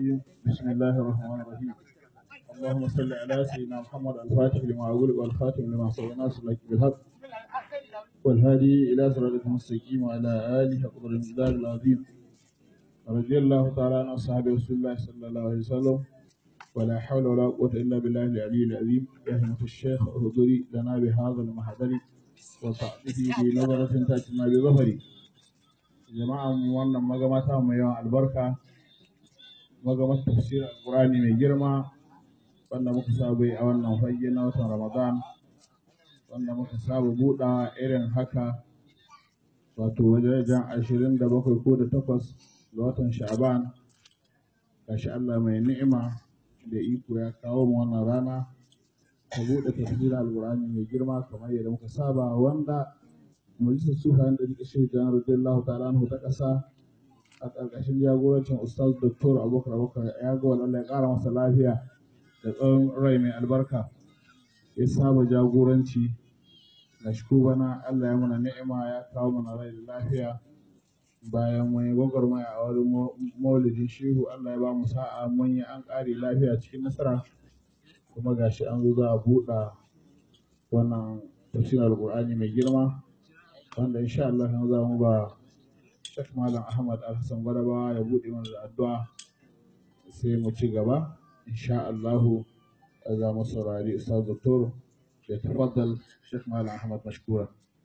بسم الله الرحمن الرحيم اللهم صل على سيدنا محمد الفاتح لما أقول والخاتم لما سبق ناصر لك بالحق والهادي إلى صراط المستقيم وعلى آله قدر المقدار العظيم رضي الله تعالى عن أصحاب رسول الله صلى الله عليه وسلم ولا حول ولا قوة إلا بالله العلي العظيم يا همة الشيخ اهدري لنا بهذا المحضر وصحبه بنظرة تأتينا بظفري jama'a mu wannan magamata mai yawan albarka magamar tafsirin alkurani mai girma wanda muka saba yi a wannan fage na watan ramadan wanda muka saba buɗa irin haka wato wajen ashirin da bakwai ko da takwas ga watan sha'aban gashi allah mai ni'ima da iko ya kawo mu wannan rana ta buɗe tafsirin alkurani mai girma kamar yadda muka saba wanda majalisar sufayen da rike shirin janar radiyallahu ta'ala anhu ta ƙasa a ƙarƙashin jagorancin ustaz doktor abubakar abubakar ya ga wani ya ƙara masa lafiya da tsawon rai mai albarka ya saba jagoranci ga shi bana allah ya mana ni'ima ya kawo mana rai da lafiya bayan mun yi gwagwarmaya a wurin maulidin shehu allah ya ba mu sa'a mun yi an ƙare lafiya cikin nasara kuma gashi an zo za a buɗa wannan tafsirin alƙur'ani mai girma wanda insha Allah yanzu za mu ba Sheikh Malam Ahmad Al-Hassan Gwadaba ya buɗe mana da addu'a sai mu ci gaba insha Allah za mu saurari Ustaz Doktor ya tafaddal Sheikh Malam Ahmad mashkura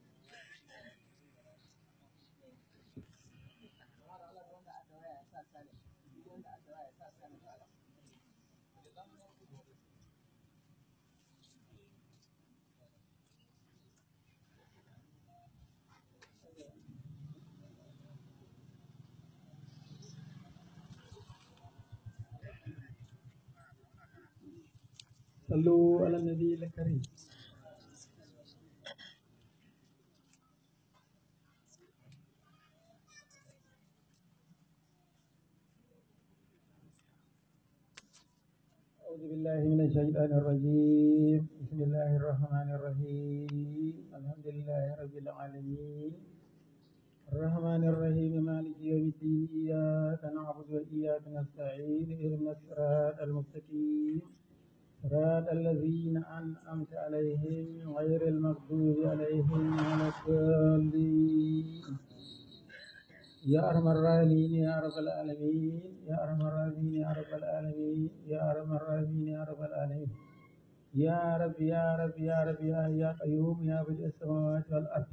صلوا على النبي الكريم أعوذ بالله من الشيطان الرجيم بسم الله الرحمن الرحيم الحمد لله رب العالمين الرحمن الرحيم مالك يوم الدين إياك نعبد وإياك نستعين اهدنا الصراط المستقيم صراط الذين أنعمت عليهم غير المغضوب عليهم ولا الضالين يا أرحم الراحمين يا رب العالمين يا أرحم الراحمين يا رب العالمين يا أرحم الراحمين يا رب العالمين يا رب يا رب يا رب يا يا قيوم يا بدء السماوات والأرض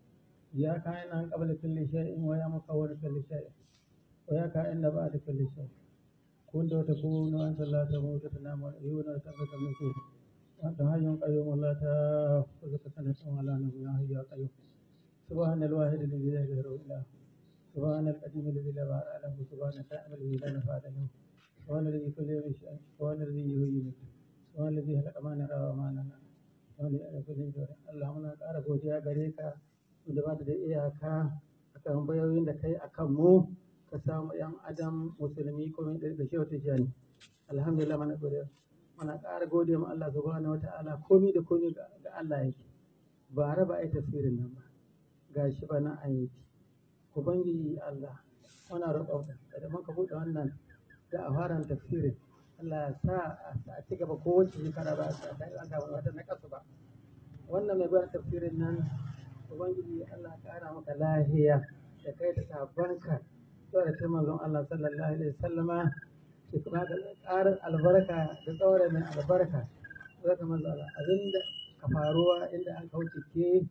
يا كائنا قبل كل شيء ويا مصور كل شيء ويا كائن بعد كل شيء كنت وتكون وأنت لا تموت تنام والعيون وتبت النشور وأنت حي قيوم لا تأخذك سنة ولا نوم يا حي يا قيوم سبحان الواحد الذي لا غيره إله سبحان القديم الذي لا بار له سبحان الكامل الذي لا نفاد له سبحان الذي كل يوم شيء سبحان الذي يهيمك سبحان الذي خلق ما نرى وما نرى سبحان الذي كل شيء اللهم لا تعرف وجهك غريك da ba da iyaka akan bayoyin da kai akan mu ka samu yan adam musulmi ko da shi wata jani alhamdulillah mana gode mana ƙara gode ma Allah subhanahu wataala komi da komi ga Allah yake ba raba ai tafsirin nan ba gashi ba na an yi ubangiji Allah muna roƙon ka da muka buɗe wannan da a fara tafsirin Allah ya sa a ci gaba kowace shekara ba a samu wata na kasu ba wannan mai gwada tafsirin nan ubangiji Allah ƙara maka lahiya da kai da sabanka zuwa da manzon Allah sallallahu alaihi wasallama ki kuma da ƙarin albarka da tsawara mai albarka zuwa ga manzon Allah abinda ka faruwa inda an kauce ke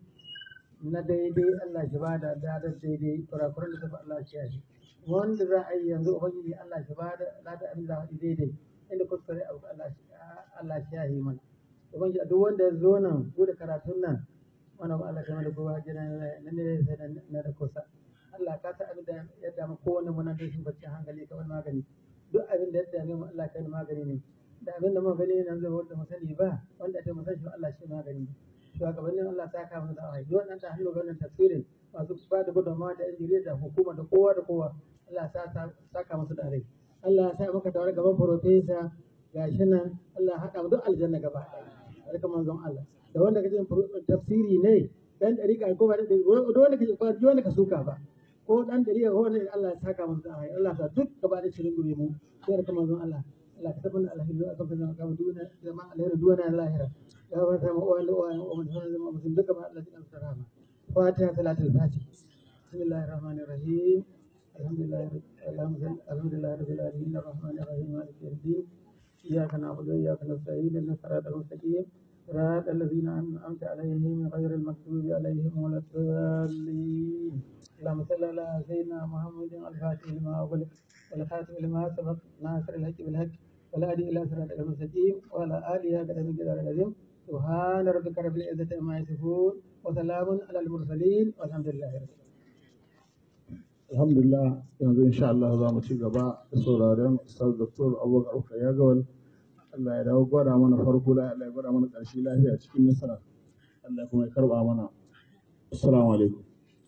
na daidai Allah shi ba da dadar daidai kurakuran da tafi Allah shi yashi wanda za a yi yanzu ubangiji Allah shi ba da ladar abin da daidai inda kuskure abu Allah shi yashi mana ubangiji duk wanda ya zo nan bude karatun nan wani abu Allah kamar da kowa jira na ne sai na da kusa Allah ka ta abin da ya damu kowane mu nan da shi bacci hankali ka wani magani duk abin da ya dame mu Allah kai magani ne da abin da mu gani nan zai wanda mu sani ba wanda ta mu san shi Allah shi magani ne shugabannin Allah ta kama da awai duk wannan ta hannu ganin tafsirin masu ba da gudunmawa da injiniya da hukuma da kowa da kowa Allah ta saka musu da rai Allah ya sa maka tawar gaban profesa gashi nan Allah ya haɗa mu duk aljanna gaba ɗaya barka manzon Allah da wanda kaje tafsiri ne dan dariƙa ko ba da wanda kaje ba wanda ka suka ba ko dan gari ya hore Allah ya saka musu da alheri Allah ya sa duk gaba da shirin gure mu sai da kamar zon Allah Allah ka tabbata alheri a kan zama kamar duniya jama'a alheri duniya da lahira ya ba ta mu uwan uwan uwan da zama mutum duka ba Allah ya kansa rahama fatiha salatul fatih bismillahir rahmanir rahim alhamdulillah alhamdulillah rabbil alamin arrahmanir rahim maliki yawmiddin iyyaka na'budu wa iyyaka nasta'in ihdinas siratal mustaqim صراط الذين أنعمت عليهم غير المغضوب عليهم ولا الضالين اللهم صل على سيدنا محمد الفاتح لما أغلق والخاتم لما سبق ناصر الحق بالحق والهادي إلى صراطك المستقيم وعلى آله قدر من جدار العظيم سبحان ربك رب العزة عما يصفون وسلام على المرسلين والحمد لله رب العالمين alhamdulillah yanzu insha Allah za mu ci gaba da sauraren Ustaz Dr. Abubakar Uka ya gawal Allah ya dawo gwada mana farko la Allah ya gwada mana ƙarshe lafiya cikin nasara Allah kuma ya karba mana assalamu alaikum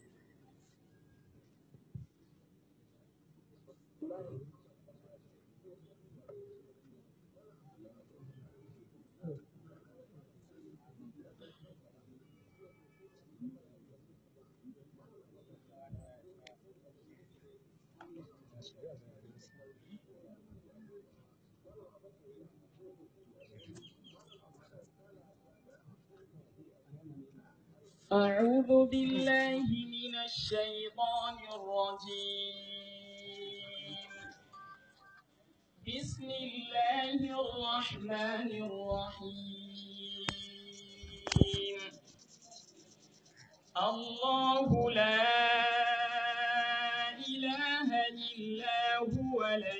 أعوذ بالله من الشيطان الرجيم بسم الله الرحمن الرحيم الله لا إله إلا هو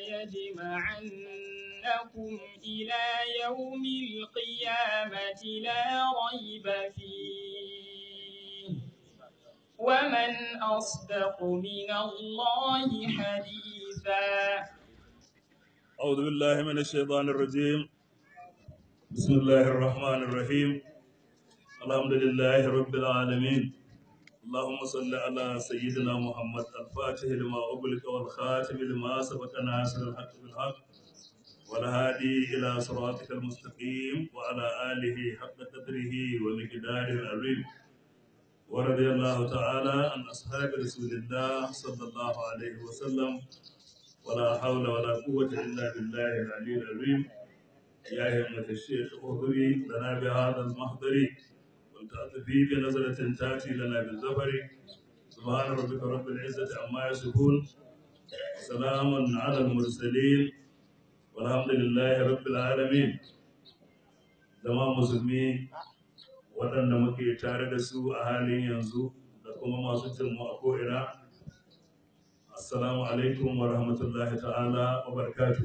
ليجمعنكم إلى يوم القيامة لا ريب فيه ومن أصدق من الله حديثا أعوذ بالله من الشيطان الرجيم بسم الله الرحمن الرحيم الحمد لله رب العالمين اللهم صل على سيدنا محمد الفاتح لما أغلق والخاتم لما سبق ناصر الحق بالحق والهادي إلى صراطك المستقيم وعلى آله حق قدره ومقداره العظيم ورضي الله تعالى عن أصحاب رسول الله صلى الله عليه وسلم ولا حول ولا قوة إلا بالله العلي العظيم يا همة الشيخ اغفري لنا بهذا المحضر ولتأتي بنظرة تأتي لنا بالزفر سبحان ربك رب العزة عما يصفون سلام على المرسلين والحمد لله رب العالمين zama musulmi waɗanda muke tare da su a halin yanzu da kuma masu mu a ko'ina assalamu alaikum wa rahmatullahi ta'ala wa barakatu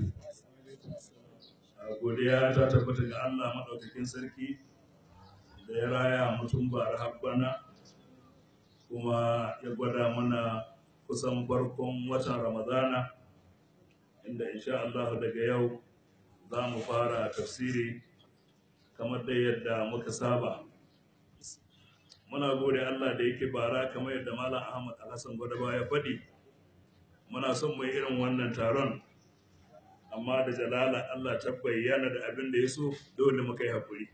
godiya ta tabbata ga allah maɗaukakin sarki da ya raya mutum bara habbana kuma ya gwada mana kusan farkon watan ramadana inda insha Allah daga yau za mu fara tafsiri kamar da yadda muka saba muna gode Allah da yake bara kamar yadda Malam Ahmad Alhassan Gwadaba ya faɗi muna son mai irin wannan taron amma da jalala Allah ta bayyana da abin da ya so dole muka yi haƙuri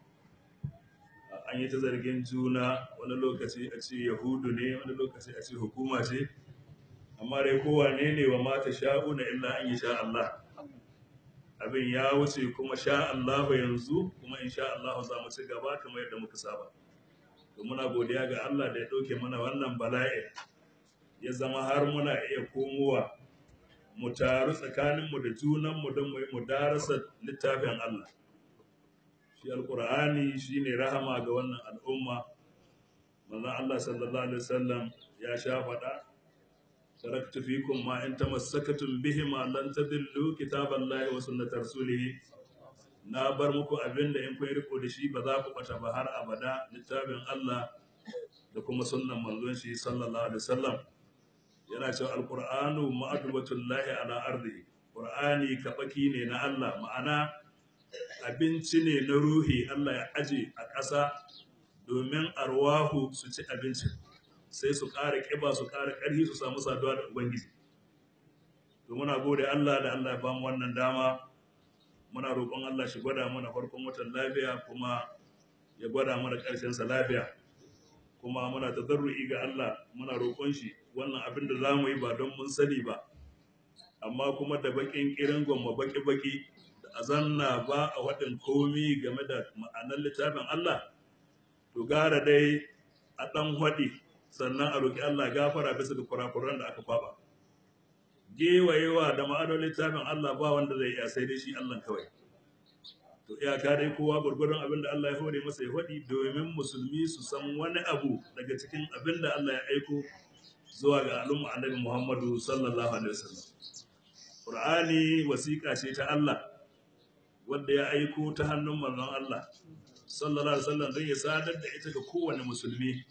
an yi ta zargin juna wani lokaci a ce yahudu ne wani lokaci a ce hukuma ce amma dai kowane ne wa mata sha'una illa an yi sha Allah abin ya wuce kuma sha Allah yanzu kuma in sha Allah za mu ci gaba kamar yadda muka saba to muna godiya ga Allah da ya ɗauke mana wannan bala'i ya zama har muna iya komowa mu taru tsakaninmu da junanmu don mu yi mu darasa littafin Allah shi alkur'ani shine rahama ga wannan al'umma manzon Allah sallallahu alaihi wasallam ya sha faɗa taraktu fikum ma in tamassakatum bihima lan tadillu kitaballahi wa sunnata rasulih na bar muku abinda in kun riko da shi ba za ku bata ba har abada littafin Allah da kuma sunnan manzon shi sallallahu alaihi wasallam yana cewa alqur'anu ma'adubatullahi ala ardi qur'ani kabaki ne na Allah ma'ana abinci ne na ruhi Allah ya aje a ƙasa domin arwahu su ci abinci sai su ƙara ƙiba su ƙara ƙarfi su samu saduwa da Ubangiji. To muna gode Allah da Allah ya bamu wannan dama muna roƙon Allah shi gwada mana farkon watan lafiya kuma ya gwada mana ƙarshen sa lafiya kuma muna tadarru'i ga Allah muna roƙon shi wannan abin da za mu yi ba don mun sani ba amma kuma da baƙin ƙirin gwamma baƙi-baƙi da azanna ba a waɗin komi game da ma'anar littafin Allah to gara dai a ɗan waɗi sannan a roƙi Allah gafara bisa ga kurakuran da aka faɓa gewayewa da ma'anar littafin Allah ba wanda zai iya sai dai shi Allah kawai to iyaka dai kowa gurgurun abin da Allah ya hore masa ya faɗi domin musulmi su san wani abu daga cikin abin da Allah ya aiko zuwa ga al'umma annabi Muhammadu sallallahu alaihi wasallam Qur'ani wasiƙa ce ta Allah wanda ya aiko ta hannun manzon Allah sallallahu alaihi wasallam don ya sadar da ita ga kowane musulmi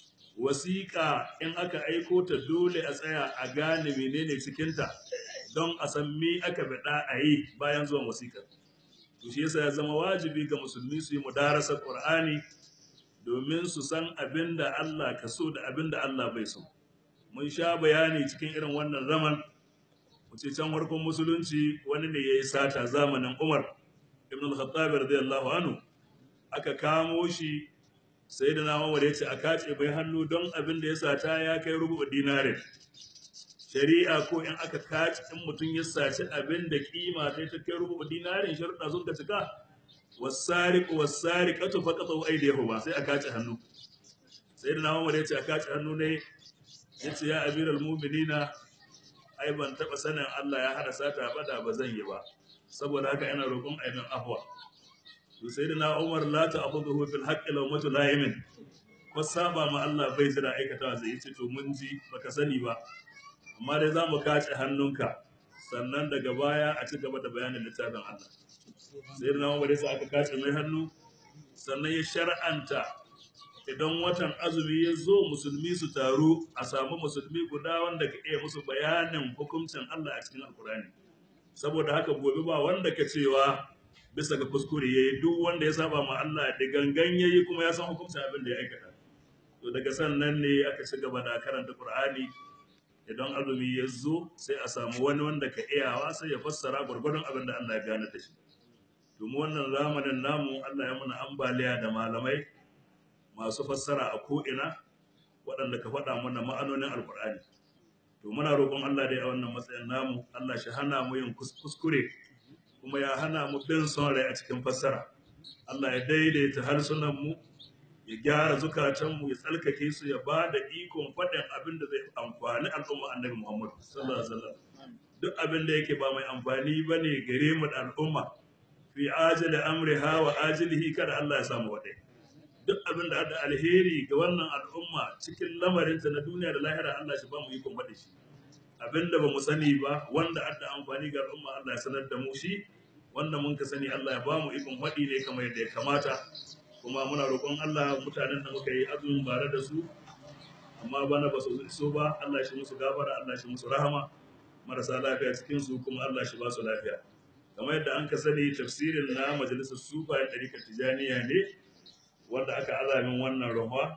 wasiƙa in aka aiko ta dole a tsaya a gane menene cikinta don a san me aka bada a yi bayan zuwan wasiƙar to shi yasa ya zama wajibi ga musulmi su yi mudarasar Qur'ani domin su san abin da Allah ka so da abin da Allah bai so mun sha bayani cikin irin wannan zaman wuce can farkon musulunci wani ne ya yi sata zamanin Umar ibn al-Khattab radiyallahu anhu aka kamo shi sai da nama ya ce a kace bai hannu don abin da ya sata ya kai rubu dinarin shari'a ko in aka kace in mutum ya saci abin da kima ta ta kai rubu dinarin sharuɗa sun ka cika wasariq wasariqatu faqatu aydiyahu ba sai a kace hannu sai da nama ya ce a kace hannu ne ya ce ya amiral mu'minina ai ban taba sanin Allah ya hada sata ba da ba zan yi ba saboda haka ina roƙon aibin afwa to sai da na umar la ta akhudhu fil haqqi law matu la'imin ko saba ma Allah bai jira aikatawa zai ce to mun ji baka sani ba amma dai zamu kace hannunka sannan daga baya a ci gaba da bayanin littafin Allah sai da na umar sai aka kace mai hannu sannan ya shar'anta idan watan azumi ya zo musulmi su taru a samu musulmi guda wanda ka iya musu bayanin hukuncin Allah a cikin alkurani saboda haka gobe ba wanda ka cewa bisa ga kuskure yayi duk wanda ya saba ma Allah da gangan yayi kuma ya san hukuncin abin da ya aikata to daga sannan ne aka ci gaba da karanta Qur'ani idan azumi ya zo sai a samu wani wanda ka iyawa sai ya fassara gwargwadon abin da Allah ya gane da shi domin wannan zamanin namu Allah ya muna ambaliya da malamai masu fassara a ko'ina waɗanda ka faɗa mana ma'anonin alkur'ani to muna roƙon Allah dai a wannan matsayin namu Allah shi hana mu yin kuskure kuma ya hana mu bin son rai a cikin fassara Allah ya daidaita harsunan mu ya gyara zukatan mu ya tsalkake su ya ba da ikon faɗin abin da zai amfani al'umma annabi Muhammad sallallahu alaihi wasallam duk abin da yake ba mai amfani bane gare mu da al'umma fi ajali amriha wa ajilihi kada Allah ya samu wadai duk abin da da alheri ga wannan al'umma cikin lamarinta na duniya da lahira Allah shi ba mu ikon faɗi shi abin da ba mu sani ba wanda adda amfani ga al'umma Allah ya sanar da mu shi wanda mun ka sani Allah ya ba mu ikon faɗi ne kamar yadda ya kamata kuma muna roƙon Allah mutanen da muka yi azumin bare da su amma bana ba su so ba Allah shi musu gafara Allah shi musu rahama marasa lafiya cikin su kuma Allah shi ba su lafiya kamar yadda an ka sani tafsirin na majalisar sufa ya ɗarikar tijaniya ne wanda aka azamin wannan ruwa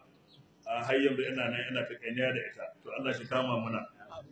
a har yanzu ina nan ina kakaniya da ita to Allah shi kama mana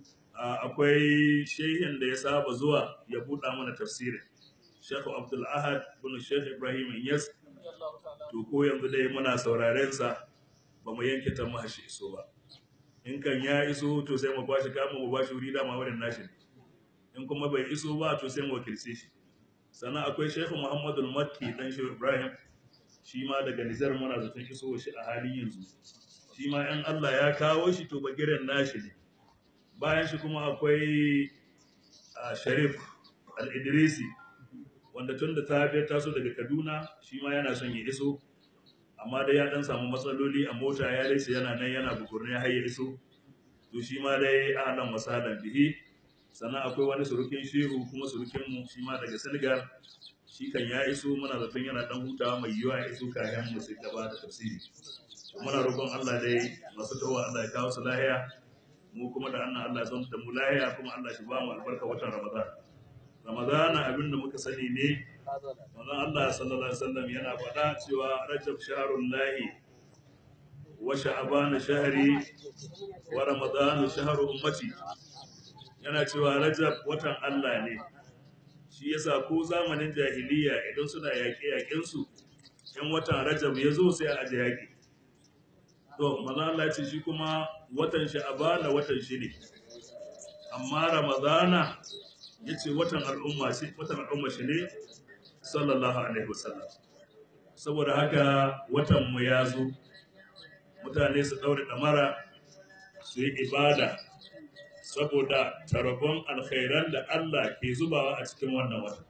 akwai shehin da ya saba zuwa ya buɗa mana tafsirin Sheikh Abdul Ahad bin Sheikh Ibrahim Inyas to ko yanzu dai muna sauraren sa ba mu yanke ta mahashi iso ba in kan ya iso to sai mu bashi kama mu bashi wuri da ma wurin nashi in kuma bai iso ba to sai mu wakilce shi sannan akwai Sheikh Muhammadul Makki dan Sheikh Ibrahim shi ma daga Nijar muna zaton iso shi a halin yanzu shi ma in Allah ya kawo shi to bagiren nashi ne bayan shi kuma akwai Sharif Al-Idrisi wanda tun da ta taso daga Kaduna shi ma yana son ya iso amma dai ya dan samu matsaloli a mota ya dace yana nan yana bukurne har ya iso to shi ma dai ahlan wasalan bihi sannan akwai wani surukin shehu kuma surukin mu shi ma daga Senegal shi kan ya iso muna zaton yana dan hutawa mai yiwa ya iso kayan mu sai gaba da tafsiri muna roƙon Allah dai masu tawa Allah ya kawo su lahiya mu kuma da annan Allah ya zanta da mu lahiya kuma Allah shi ba mu albarka watan Ramadan Ramadan abin da muka sani ne manzon Allah sallallahu alaihi wasallam yana faɗa cewa Rajab shahrul lahi wa sha'ban shahri wa Ramadan shahru ummati yana cewa Rajab watan Allah ne shi yasa ko zamanin jahiliya idan suna yaƙe yaƙen su in watan Rajab ya zo sai a aje yaƙi to manzo Allah ya ce shi kuma watan sha'abana watan shi ne amma ramadana ya ce watan al'umma shi watan al'umma shi ne sallallahu alaihi wasallam saboda haka watan mu ya zo mutane su daure damara su yi ibada saboda tarabon alkhairan da Allah ke zubawa a cikin wannan watan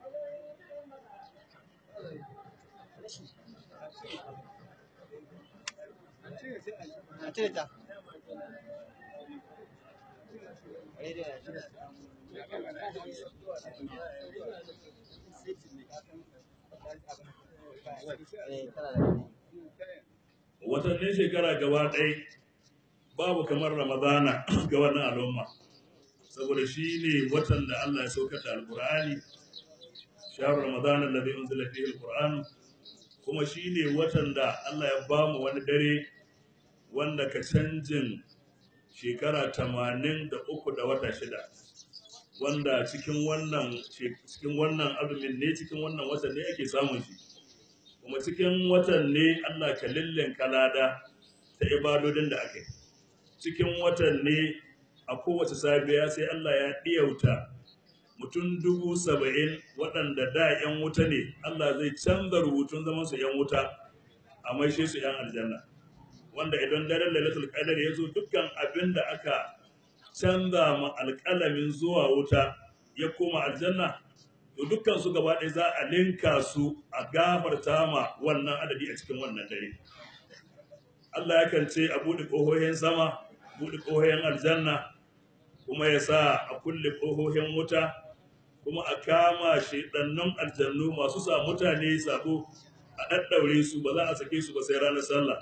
watannin shekara gaba ɗaya babu kamar ramadana ga wannan al'umma saboda shi ne watan da Allah ya saukar da alkur'ani shahar ramadana da zai unzila fihi alkur'an kuma shi ne watan da Allah ya ba mu wani dare wanda ka canjin shekara tamanin da uku da wata shida wanda cikin wannan cikin wannan azumin ne cikin wannan watan ne ake samun shi kuma cikin watan ne Allah ka lillinka lada ta ibadodin da aka yi cikin watan ne a kowace safiya sai Allah ya ɗiyauta mutum dubu saba'in waɗanda da 'yan wuta ne Allah zai canza rubutun zaman su 'yan wuta a maishe su 'yan aljanna wanda idan daren lailatul qadar ya zo dukkan abin da aka canza ma alƙalamin zuwa wuta ya koma aljanna to dukkan su gaba ɗaya za a linka su a gafarta ma wannan adadi a cikin wannan dare Allah yakan ce a buɗe ƙohohin sama buɗe ƙohohin aljanna kuma ya sa a kulle ƙohohin wuta kuma a kama shaidannun aljannu masu sa mutane sabo a ɗaɗɗaure su ba za a sake su ba sai ranar sallah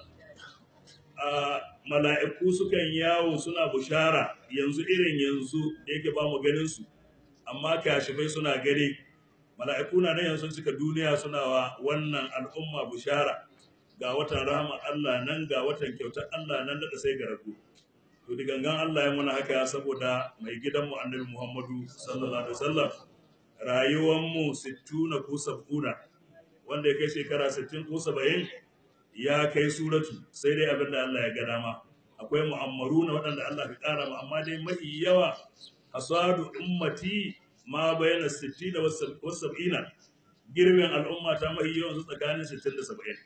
a mala'iku sukan yawo suna bushara yanzu irin yanzu da yake ba mu ganin su amma kashifai suna gani mala'iku na nan yanzu cika duniya suna wa wannan al'umma bushara ga watan rahama Allah nan ga watan kyautar Allah nan da sai ga rago to da gangan Allah ya muna haka saboda mai gidan mu annabi Muhammadu sallallahu alaihi wasallam rayuwar mu 60 ko 70 wanda ya kai shekara 60 ko 70 ya kai suratu sai dai abin da Allah ya ga dama akwai mu'ammaruna waɗanda Allah ya ƙara mu amma dai mafi yawa asadu ummati ma bayana 60 da 70 girbin al'umma ta mafi yawan su tsakanin 60 da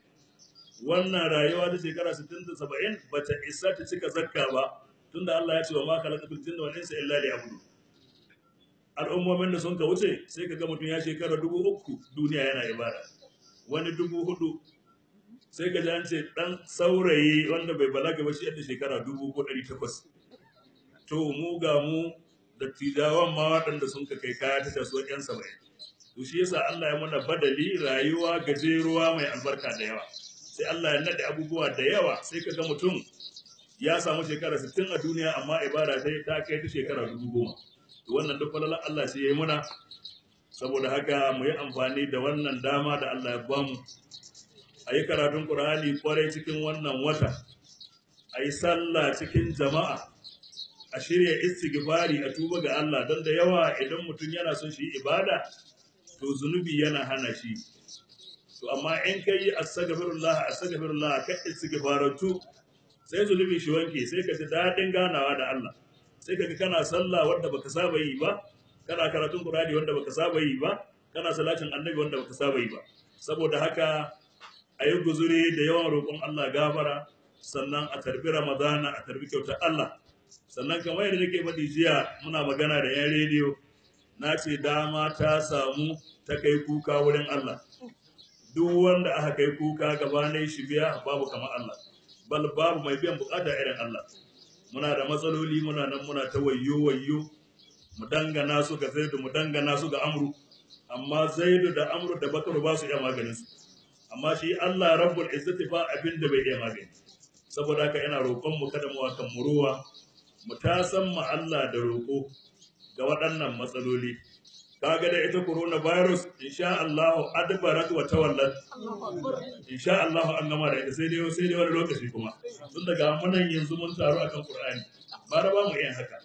70 wannan rayuwa ta shekara 60 da 70 bata isa ta cika zakka ba tunda Allah ya ce wa ma khalaqatul jinna wal insa illa liya'budun al'ummomin da sun ka wuce sai ka ga mutum ya shekara dubu uku duniya yana ibada wani dubu hudu sai ka ji an ce dan saurayi wanda bai balaga ba shi yadda shekara dubu ko ɗari takwas to mu ga mu da tijawan ma waɗanda sun ka kai kaya ta kasuwar yan saba'in to shi yasa Allah ya mana badali rayuwa gajeruwa mai albarka da yawa sai Allah ya naɗe abubuwa da yawa sai ka ga mutum ya samu shekara 60 a duniya amma ibada sai ta kai ta shekara dubu goma to wannan duk falalar Allah sai ya yi muna saboda haka mu yi amfani da wannan dama da Allah ya bamu a yi karatun Qur'ani kwarai cikin wannan wata a yi sallah cikin jama'a a shirya istighfari a tuba ga Allah don da yawa idan mutum yana son shi ibada to zunubi yana hana shi to amma in ka yi astaghfirullah astaghfirullah ka istighfaratu sai zunubi shi wanke sai ka ji daɗin ganawa da Allah sai ka ga kana sallah wanda baka saba yi ba kana karatun Qur'ani wanda baka saba yi ba kana salatin annabi wanda baka saba yi ba saboda haka a yi guzuri da yawan roƙon Allah gafara sannan a tarbi Ramadana a tarbi kyautar Allah sannan kamar yadda nake faɗi jiya muna magana da 'yan rediyo na ce dama ta samu ta kai kuka wurin Allah duk wanda aka kai kuka gabanin shi biya babu kamar Allah bal babu mai biyan bukata irin Allah muna da matsaloli muna nan muna ta wayyo wayyo mu dangana su ga zaidu mu dangana su ga amru amma zaidu da amru da bakaru ba su iya maganin su amma shi Allah rabbul izzati ba abin da bai iya magani saboda haka ina roƙon mu kada mu wakan muruwa mu ta san mu Allah da roƙo ga waɗannan matsaloli kaga da ita coronavirus insha Allah adbarat wa tawallat insha Allah an gama da ita sai dai sai dai wani lokaci kuma tun daga munan yanzu mun taru akan Qur'ani ba da ba mu yin haka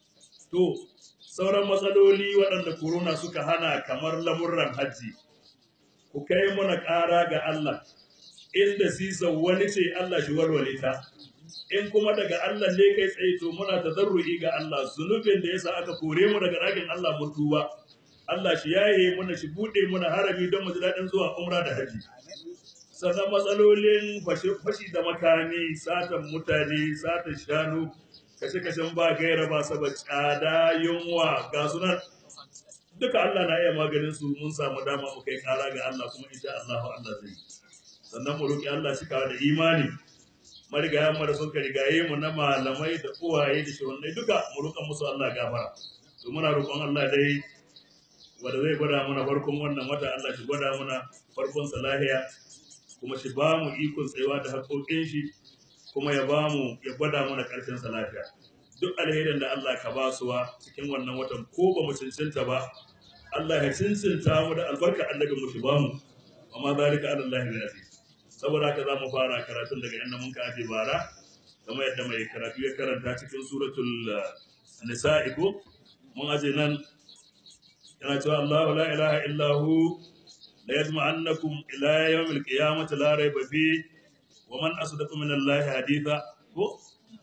to sauran matsaloli waɗanda corona suka hana kamar lamurran hajji ku kai muna ƙara ga Allah inda sisa wani ce Allah shi warware ta in kuma daga Allah ne kai tsaye to muna tazarru'i ga Allah zunubin da yasa aka kore mu daga ɗakin Allah mun tuba Allah shi yaye muna shi bude muna harami don mu ji daɗin zuwa umra da haji sannan matsalolin fashi da makami satan mutane satan shanu kashe-kashen ba gaira ba saba tsada yunwa ga sunan duka Allah na iya maganin su mun samu dama mu kai kara ga Allah kuma insha Allah Allah zai sannan mu roki Allah shi kawo da imani marigayen mu da suka rigaye mu na malamai da uwaye da shehunai duka mu roƙa musu Allah gafara to muna roƙon Allah dai wanda zai gwada mana farkon wannan wata Allah shi gwada mana farkon salahiya kuma shi ba mu ikon tsayawa da haƙoƙin shi kuma ya ba mu ya gwada mana ƙarshen sa lafiya duk alherin da Allah ka ba suwa cikin wannan watan ko ba mu cincinta ba Allah ya cincinta mu da albarka annabi mu shi ba mu amma zalika ala Allah bi aziz saboda haka za mu fara karatun daga inda mun ka aje bara kamar yadda mai karatu ya karanta cikin suratul nisa'i ko mun aje nan yana cewa Allahu la ilaha illa hu la yajma'annakum ila yawmil qiyamati la rayba fi wa man asdaqu min Allah haditha ko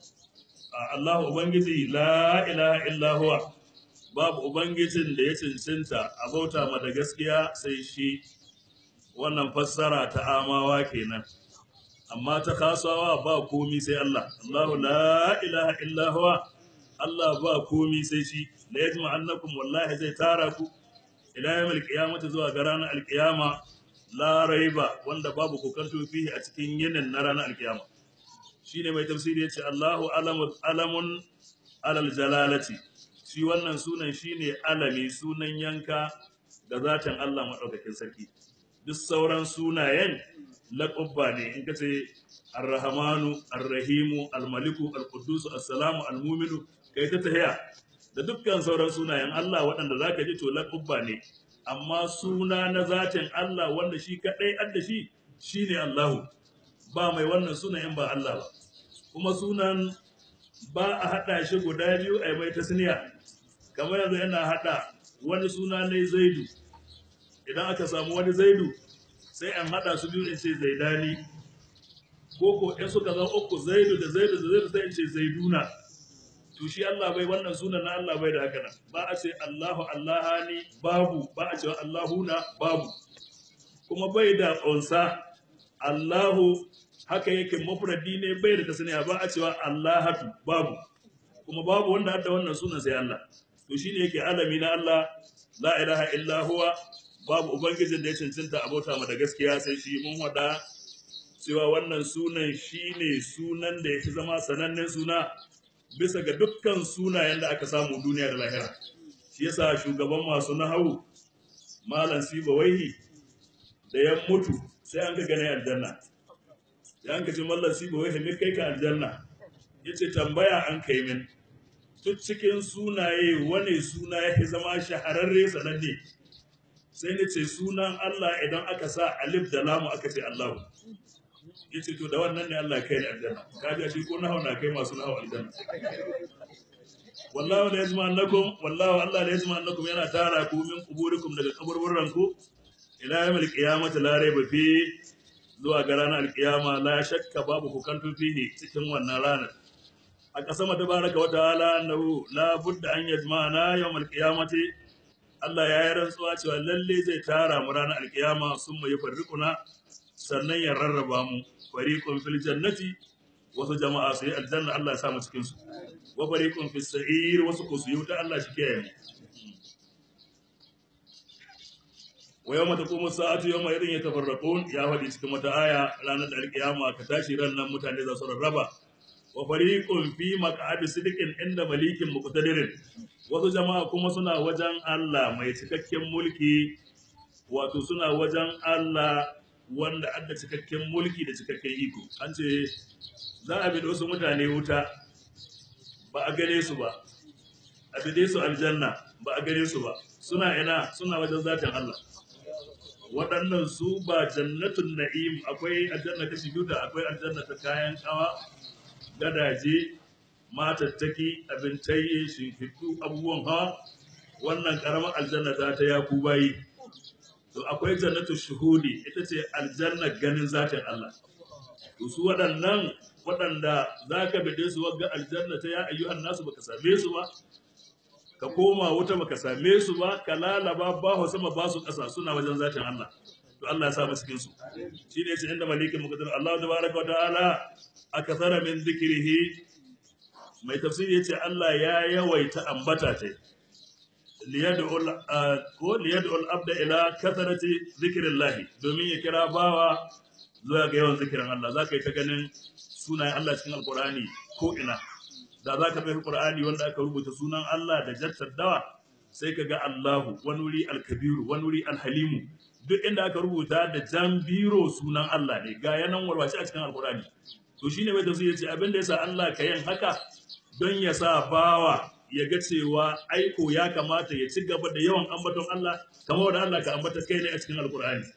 Allah ubangiji la ilaha illa huwa babu ubangijin da ya cancanta a bauta ma da gaskiya sai shi wannan fassara ta amawa kenan amma ta kasawa ba komi sai Allah Allahu la ilaha illa huwa Allah ba komi sai shi la yajma annakum wallahi zai tara ku ila yawmil qiyamati zuwa ga ranar alqiyama la raiba wanda babu kokanto fihi a cikin yinin na ranar alqiyama shine mai tafsiri yace Allahu alamun alamun alal jalalati shi wannan sunan shine alami sunan yanka da zatin Allah madaukakin sarki duk sauran sunayen laƙubba ne in ka ce arrahamanu arrahimu almaliku alqudusu assalamu almuminu kai ta tahiya da dukkan sauran sunayen Allah waɗanda zaka ji to laƙubba ne amma suna na zatin Allah wanda shi kadai adda shi shine Allahu ba mai wannan sunayen ba Allah ba kuma sunan ba a haɗa shi guda biyu a mai tasniya kamar yanzu yana haɗa wani suna ne zaidu idan aka samu wani zaidu sai an haɗa su biyu in ce zaidani ko ko in suka zama uku zaidu da zaidu da zaidu sai in ce zaiduna to shi Allah bai wannan sunan na Allah bai da haka nan ba a ce Allahu Allahani babu ba a cewa Allahuna babu kuma bai da unsa Allahu haka yake mafradi ne bai da tasniya ba a cewa Allahatu babu kuma babu wanda hadda wannan sunan sai Allah to shine yake alami na Allah la ilaha illa huwa babu ubangijin da ya cancanta abota ma da gaskiya sai shi mun wada cewa wannan sunan shine sunan da yake zama sanannen suna bisa ga dukkan sunayen da aka samu duniya da lahira shi yasa shugaban masu nahawu malam siba waihi da ya mutu sai an ga gane aljanna ya an kace mallan siba waihi me kai ka aljanna yace tambaya an kai min duk cikin sunaye wane suna yake zama shahararre sananne sai ni ce sunan Allah idan aka sa alif da lamu aka ce Allahu ya ce to da wannan ne Allah kai ni aljanna ka ji shi ko nahawu na kai masu nahawu aljanna wallahu la yajma annakum wallahu Allah la yajma annakum yana tara ku min kuburikum daga kaburburan ku ila yawmil qiyamati la rayba fi zuwa ga ranar alkiyama la shakka babu kukantu fihi cikin wannan ranar a kasama tabaraka wa ta'ala annahu la budda an yajma'ana yawmal qiyamati Allah ya yi rantsuwa cewa lalle zai tara mu ranar alkiyama sun mai farriƙuna sannan ya rarraba mu fariqun fil jannati wasu jama'a su yi aljanna Allah ya sa mu cikin su wa fariqun fis sa'ir wasu ko su yi wuta Allah shi kiyaye mu wa yawma taqumu sa'atu yawma idin yatafarraqun ya faɗi cikin wata aya ranar da alkiyama ka tashi ran nan mutane za su rarraba wa fariqun fi maq'adi sidiqin inda malikin muqtadirin wasu jama'a kuma suna wajen Allah mai cikakken mulki wato suna wajen Allah wanda adda cikakken mulki da cikakken iko an ce za a bi da wasu mutane wuta ba a gane su ba a bi su aljanna ba a gane su ba suna ina suna wajen zatin Allah waɗannan su ba jannatun na'im akwai aljanna kashi biyu da akwai aljanna ta kayan kawa gadaje matattaki abintaye shimfiɗu abubuwan hawa wannan ƙaramar aljanna za ta ya ku bayi to akwai jannatu shuhudi ita ce aljanna ganin zatin Allah to su waɗannan waɗanda za ka bide su wagga aljanna ta ya ayyuhan nasu baka same su ba ka koma wuta baka same su ba ka lalaba ba ho sama ba su ƙasa suna wajen zatin Allah to Allah ya sa mu cikin su shi ne yace inda malikin muqaddir Allah tabaraka wa ta'ala akthara min dhikrihi mai tafsiri yace Allah ya yawaita ambata ta liyad'ul ko liyad'ul abda ila kathrati dhikrillah domin ya kira bawa zuwa ga yawan zikirin Allah zaka yi ta ganin sunayen Allah cikin alqur'ani ko ina da za ka bai Qur'ani wanda aka rubuta sunan Allah da jattar dawa sai ka ga Allahu wani wuri alkabiru wani wuri alhalimu duk inda aka rubuta da jan biro sunan Allah ne ga yanan warwace a cikin alkurani to shine mai tafsiri yace abin da yasa Allah ka yin haka don ya sa bawa ya ga cewa aiko ya kamata ya ci gaba da yawan ambaton Allah kamar da Allah ka ambata kai ne a cikin alkurani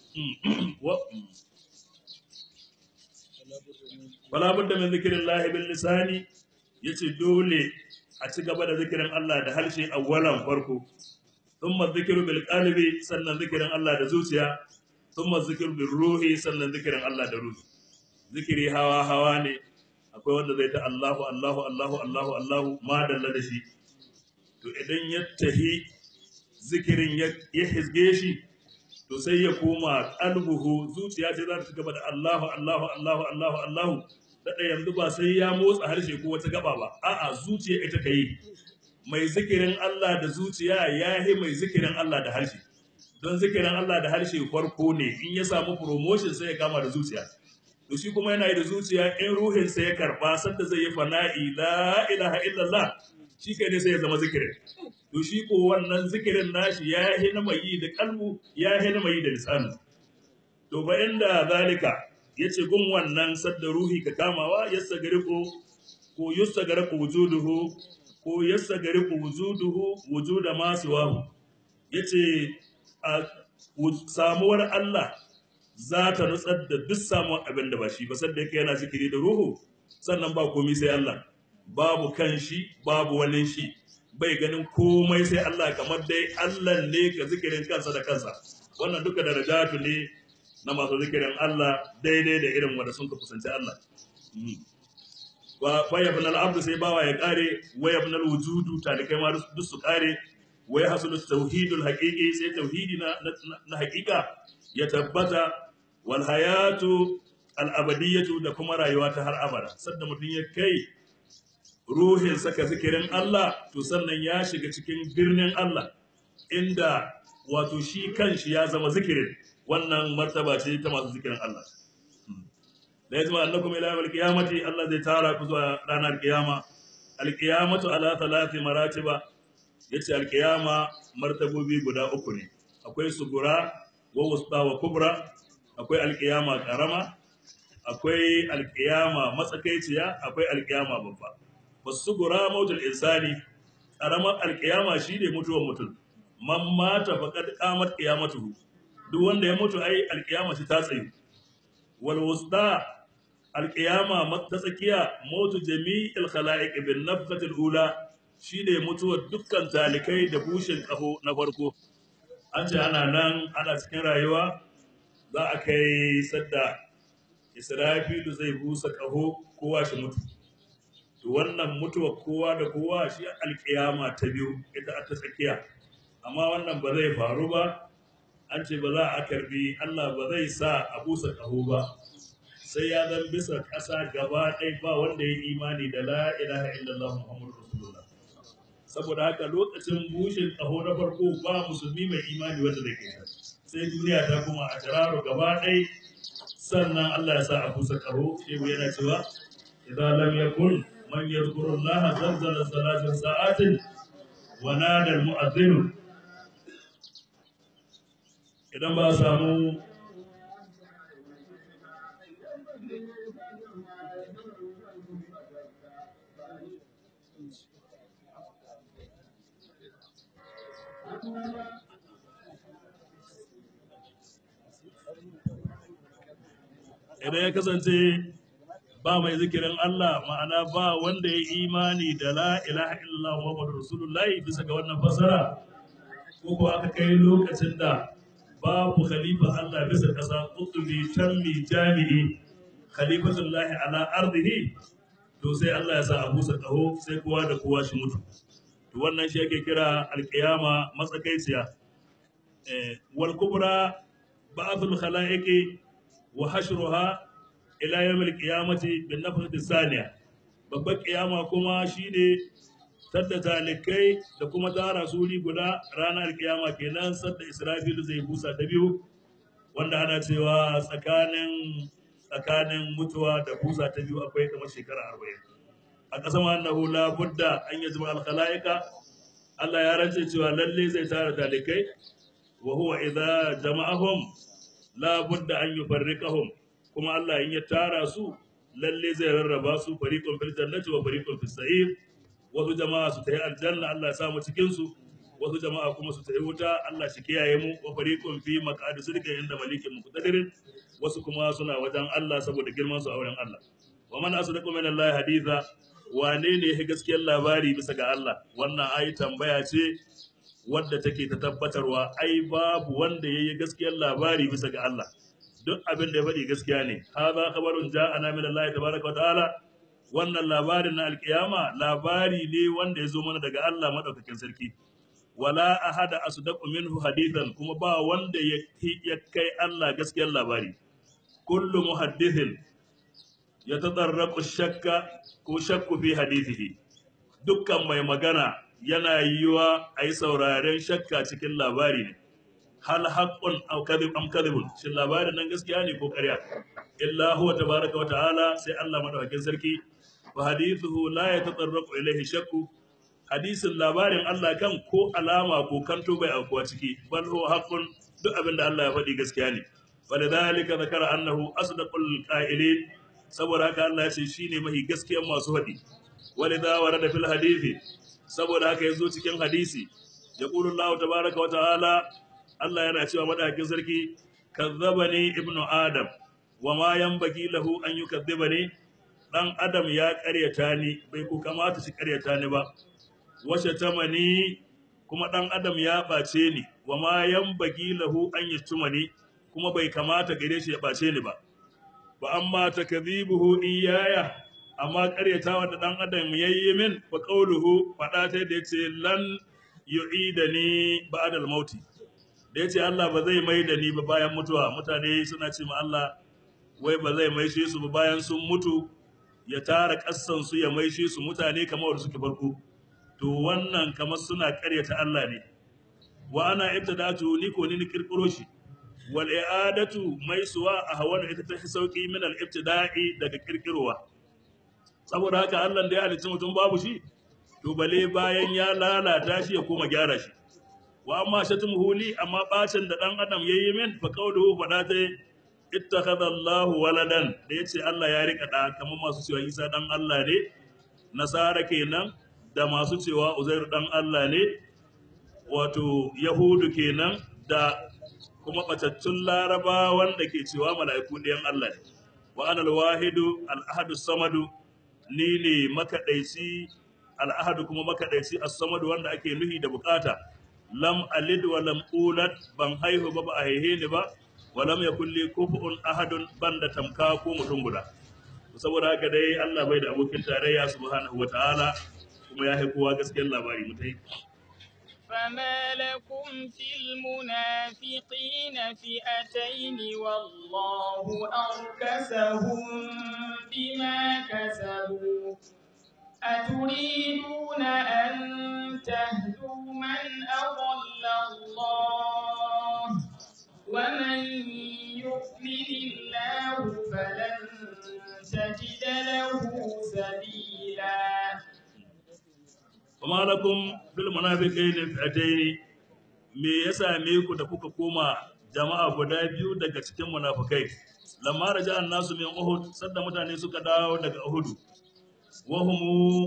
wala budda min zikrillahi bil lisani yace dole a ci gaba da zikirin Allah da harshe awwalan farko thumma zikru bil qalbi sannan zikirin Allah da zuciya thumma zikru bil ruhi sannan zikirin Allah da ruhi zikiri hawa hawa ne akwai wanda zai ta Allahu Allahu Allahu Allahu Allahu ma dalla da shi to idan ya tahi zikirin ya hizge shi to sai ya koma qalbuhu zuciya ce za ta ci gaba da Allahu Allahu Allahu Allahu Allahu daɗa yanzu ba sai ya motsa harshe ko wata gaba ba a'a zuciya ita ka yi mai zikirin Allah da zuciya ya yi mai zikirin Allah da harshe don zikirin Allah da harshe farko ne in ya samu promotion sai ya kama da zuciya to shi kuma yana yi da zuciya in ruhin sai ya karba sanda zai yi fana'i la ilaha illallah shi kai ne sai ya zama zikirin to shi ko wannan zikirin nashi ya yi na mai yi da kalbu ya yi na mai yi da lisanu to ba inda zalika ya ce gun wannan sadda ruhi ka kamawa yassa gari ko ko yassa gari ko wujuduhu ko yassa gari ko wujuduhu wujuda masu wahu ya ce a samuwar Allah za ta nutsar da duk samuwar abin da ba shi ba sadda yake yana zikiri da ruhu sannan ba komai sai Allah babu kan shi babu wani shi bai ganin komai sai Allah kamar dai Allah ne ka zikirin kansa da kansa wannan duka darajatu ne na masu zikirin Allah daidai da irin wanda sun ka kusanci Allah. Wa yabna al-abdu sai bawa ya kare wa yabna al-wujudu talikai ma duk su kare wa yahsulu tauhidul haqiqi sai tauhidi na na haqiqa ya tabbata wal hayatu al-abadiyatu da kuma rayuwa ta har abada sanda mutum ya kai ruhin saka zikirin Allah to sannan ya shiga cikin birnin Allah inda wato shi kanshi ya zama zikirin wannan martaba ce ta masu zikirin Allah da ya zama annakum ila yawmil qiyamati Allah zai tara ku zuwa ranar kiyama alqiyamatu ala thalathi maratiba yace alqiyama martabobi guda uku ne akwai sugura wa wusta wa kubra akwai alqiyama karama akwai alqiyama matsakaiciya akwai alqiyama babba wasugura mautul insani karamar alqiyama shine mutuwar mutum man mata faqad qamat qiyamatuhu duk wanda ya mutu ai alkiyama shi ta tsayu wal wusta alkiyama ta tsakiya mutu jami'il khalaiq bin nafkhati ula shine mutuwar dukkan talikai da bushin kaho na farko an ce ana nan ana cikin rayuwa za a kai sadda israfilu zai busa kaho kowa shi mutu to wannan mutuwar kowa da kowa shi alkiyama ta biyu ita ta tsakiya amma wannan ba zai faru ba an ce ba za a karbi Allah ba zai sa a busa ƙaho ba sai ya zan bisa ƙasa gaba ɗaya ba wanda ya imani da la ilaha illallah muhammadu rasulullah saboda haka lokacin bushin ƙaho na farko ba musulmi mai imani wanda da ke sai duniya ta kuma a tararo gaba ɗaya sannan Allah ya sa a busa ƙaho shehu yana cewa idan lam yakun man yadhkuru Allah zalzala salatin sa'atin wa nada al-mu'adhdhin idan ba samu idan ya kasance ba mai zikirin Allah ma'ana ba wanda ya imani da la ilaha illallah Muhammadu Rasulullahi bisa ga wannan fasara ko ko aka kai lokacin da babu khalifa Allah bisa ƙasa kutubi tammi jami'i khalifatullahi ala ardihi to sai Allah ya sa a busa ƙaho sai kowa da kowa shi mutu to wannan shi ake kira alƙiyama matsakaiciya eh, wal kubra ba'athul khalaiqi wa hashruha ila yawmil qiyamati bin nafkhati thaniya babbar kiyama kuma shine tadda talikai da kuma tara suri guda ranar kiyama kenan sadda israfil zai busa ta biyu wanda ana cewa tsakanin tsakanin mutuwa da busa ta biyu akwai kamar shekara arba'in a ƙasar annahu la budda an yajma al khalaiqa Allah ya rance cewa lalle zai tara talikai wa huwa idza jama'ahum la budda an yufarriqahum kuma Allah in ya tara su lalle zai rarraba su fariqun fil jannati wa fariqun fis sa'ir wasu jama'a su tayi aljanna Allah ya samu cikin su wasu jama'a kuma su tayi wuta Allah shi kiyaye mu wa fariqun fi maq'adi sidqin inda malikin muqtadirin wasu kuma suna wajen Allah saboda girman su a wurin Allah wa man asdaqu min Allah haditha wane ne ya gaskiyar labari bisa ga Allah wannan ayi tambaya ce wadda take ta tabbatarwa ai babu wanda yayi gaskiyar labari bisa ga Allah duk abin da ya faɗi gaskiya ne hadha khabarun ja'ana min Allah tabaaraka wa ta'ala wannan labarin na alkiyama labari ne wanda ya zo mana daga Allah madaukakin sarki wala ahada asdaqu minhu hadithan kuma ba wanda ya ya kai Allah gaskiyar labari kullu muhaddithin yatadarraqu shakka ko shakku fi hadithihi dukkan mai magana yana yiwa a yi sauraren shakka cikin labari ne hal haqqun aw kadhib am kadhibun shin labarin nan gaskiya ne ko ƙarya illa huwa tabaraka wa ta'ala sai Allah madaukakin sarki wa hadithuhu la yatatarraqu ilayhi shakku hadisin labarin Allah kan ko alama ko kanto bai aukuwa ciki bal huwa haqqun duk abin da Allah ya faɗi gaskiya ne walidhalika zakara annahu asdaqul qa'ilin saboda haka Allah ya ce shine mahi gaskiyar masu faɗi walidha warada fil hadithi saboda haka yazo cikin hadisi yaqulu Allah tabaraka wa ta'ala Allah yana cewa madakin sarki kazzabani ibnu adam wa ma yanbaghi lahu an yukazzibani dan adam ya ƙaryata ni bai ku kamata shi ƙaryata ni ba washe tamani kuma dan adam ya bace ni wa ma yanbaghi lahu an yashtumani kuma bai kamata gare shi ya bace ni ba wa amma takdhibuhu iyaya amma ƙaryatawa da dan adam yayi min fa qawluhu fada ta da yace lan yu'idani ba'da al-mauti da ya ce Allah ba zai mai da ni ba bayan mutuwa mutane suna ce ma Allah wai ba zai maishe su ba bayan sun mutu ya tara kassansu ya maishe su mutane kamar suke farko to wannan kamar suna karyata Allah ne wa ana ibtadatu ni ko ni kirkiro shi wal i'adatu maisuwa a hawan ita ta sauki min al ibtida'i daga kirkirowa saboda haka Allah da ya halicci mutum babu shi to bale bayan ya lalata shi ya koma gyara shi wa amma shatmuhu li amma bacin da dan adam yayi min fa qawluhu fada ta ittakhadha Allahu waladan da yace Allah ya rika da kamar masu cewa Isa dan Allah ne nasara kenan da masu cewa Uzairu dan Allah ne wato yahudu kenan da kuma batattun laraba wanda ke cewa mala'iku ɗayan Allah ne wa anal wahidu al ahadu samadu ni ne makadaici al ahadu kuma makadaici as-samadu wanda ake nuhi da bukata lam alid wa lam ulad ban haihu ba ba a haihe ni ba wa lam yakul li kufuun ahadun banda tamka ko mutum guda saboda haka dai Allah bai da abokin tarayya subhanahu wa ta'ala kuma ya kowa gaskiyar labari mutai فما لكم في المنافقين فئتين والله أركسهم بما كسبوا أتريدون أن تهدوا من أضل الله ومن يؤمن الله فلن تجد له سبيلا kuma lakum bil munafiqaini fi'ataini me ya same ku da kuka koma jama'a guda biyu daga cikin munafikai lamma raja nasu min uhud sadda mutane suka dawo daga uhud wahumu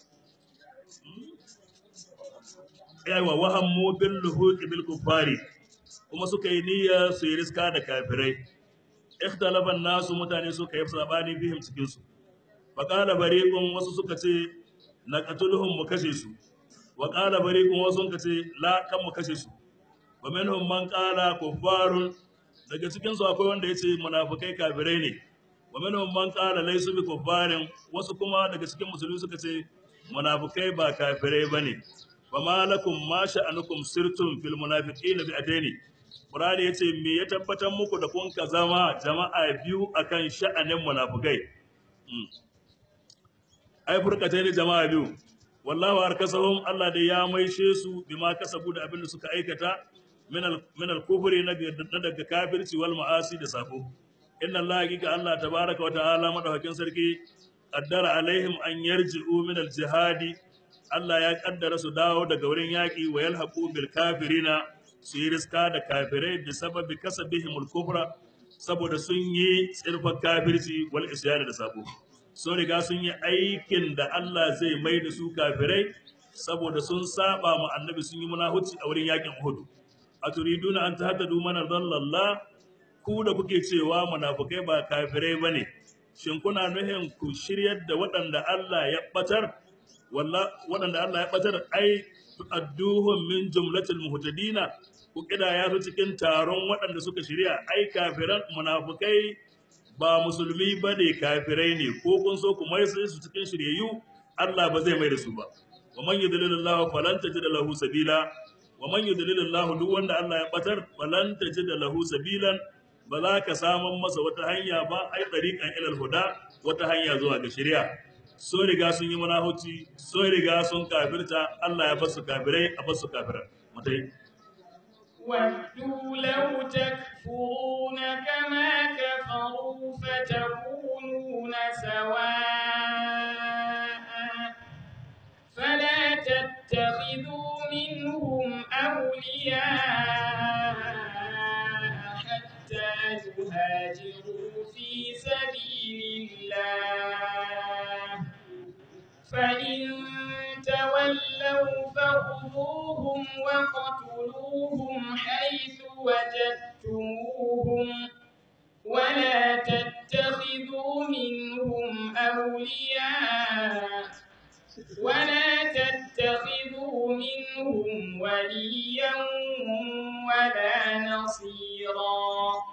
yawa wahammu bil luhuqi bil kuffari kuma suka yi niyya su yi riska da kafirai ikhtalafa nasu mutane suka yi sabani bihim cikin su faqala bariqun wasu suka ce naqatuluhum mu kashe su wa qala bariqun wasu suka ce la kan mu kashe su wa minhum man qala kuffarun daga cikin su akwai wanda yace munafikai kafirai ne wa minhum man qala laysu bi kuffarin wasu kuma daga cikin musulmi suka ce munafikai ba kafirai bane fa malakum ma sha'anukum sirtum fil munafiqina bi adaini Qur'ani yace me ya tabbatar muku da kun ka zama jama'a biyu akan sha'anin munafikai ai furkatai ne jama'a biyu wallahu arkasahum Allah da ya maishe su bima kasabu da abin da suka aikata min al min al kufri na daga kafirci wal ma'asi da sako inna Allah hakika Allah tabaraka wa ta'ala madaukakin sarki qaddara alaihim an yarji'u min al jihadi Allah ya kaddara su dawo daga wurin yaki wa yalhaqu bil kafirina su yi riska da kafirai da sababi kasabihim al kufra saboda sun yi tsirfar kafirci wal isyan da sako sun riga sun yi aikin da Allah zai mai da su kafirai saboda sun saba mu annabi sun yi munahuci a wurin yakin Uhud a turiduna an tahaddadu mana dallallah ku da kuke cewa munafukai ba kafirai bane shin kuna nuhin ku shiryar da waɗanda Allah ya batar walla waɗanda Allah ya batar ai tu'adduhum min jumlatil muhtadina ku kidaya su cikin taron waɗanda suka shirya ai kafiran munafukai ba musulmi ba ne kafirai ne ko kun so ku mai su cikin shiryayyu Allah ba zai mai da su ba wa man yudlilillahu falan tajid lahu sabila wa man yudlilillahu duk wanda Allah ya batar falan tajid lahu sabilan ba za ka samun masa wata hanya ba ai tariqan ilal huda wata hanya zuwa ga shari'a so riga sun yi munahuci so riga sun kafirta Allah ya basu kafirai a basu kafirai mutai ودوا لو تكفرون كما كفروا فتكونون سواء فلا تتخذوا منهم أولياء حتى يهاجروا في سبيل الله فإن تولوا فخذوهم وقتلوهم حيث وجدتموهم ولا تتخذوا منهم أولياء ولا تتخذوا منهم وليا ولا نصيرا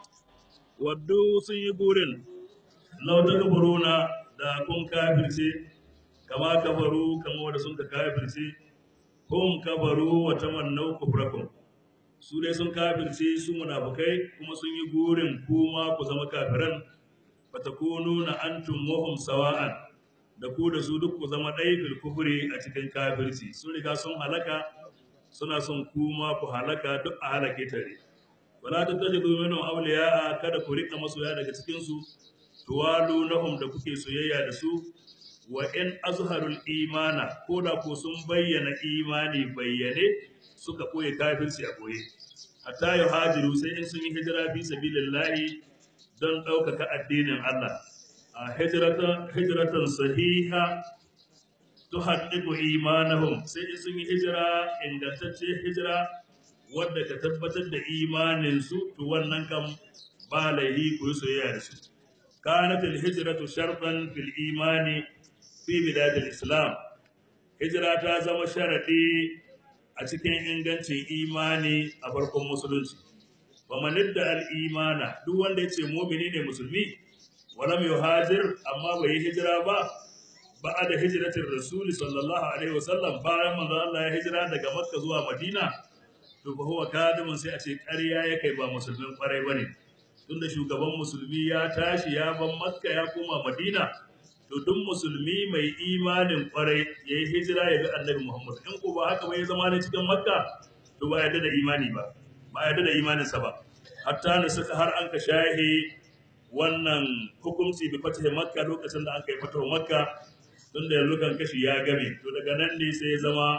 waddu sun yi burin lau ta kafaruna da kun kafirce kama kafaru kama wanda sun ka kafirce kun kafaru wa tamannau kufrakum su dai sun kafirce su munafukai kuma sun yi burin kuma ku zama kafiran fatakunu na antum wahum sawa'an da ku da su duk ku zama ɗaya fil kufri a cikin kafirci sun riga sun halaka suna son kuma ku halaka duk a halake tare wala tattakhidhu minhum awliya'a kada ku rika masoya daga cikin su tuwalu lahum da kuke soyayya da su wa in azharul imana ko da ko sun bayyana imani bayyane suka koye kafirci a koye hatta yuhajiru sai in sun yi hijira fi sabilillahi don ɗaukaka addinin Allah a hijratan hijratan sahiha tuhaddiqu imanahum sai in sun yi hijira ingantacce hijira wadda ka tabbatar da imaninsu to wannan kam ba laihi ku yi soyayya da su kanat al-hijratu shartan fil imani fi bilad al-islam hijira ta zama sharadi a cikin ingancin imani a farkon musulunci wa man idda al-imana duk wanda yace mu'mini ne musulmi walam yuhajir amma bai yi hijira ba ba'a da hijratin rasul sallallahu alaihi wasallam bayan manzo Allah ya hijira daga makka zuwa madina to fa huwa kadimun sai a ce ƙarya ya kai ba musulmin ƙwarai bane tunda shugaban musulmi ya tashi ya ban makka ya koma madina to duk musulmi mai imanin ƙwarai ya yi hijira ya ga annabi muhammad in ko ba haka ba ya zama ne cikin makka to ba yarda da imani ba ba yarda da imaninsa ba hatta ne suka har an ka shahi wannan hukunci bi fatahi makka lokacin da aka yi fatahu makka tunda yanzu kan kashi ya game to daga nan ne sai ya zama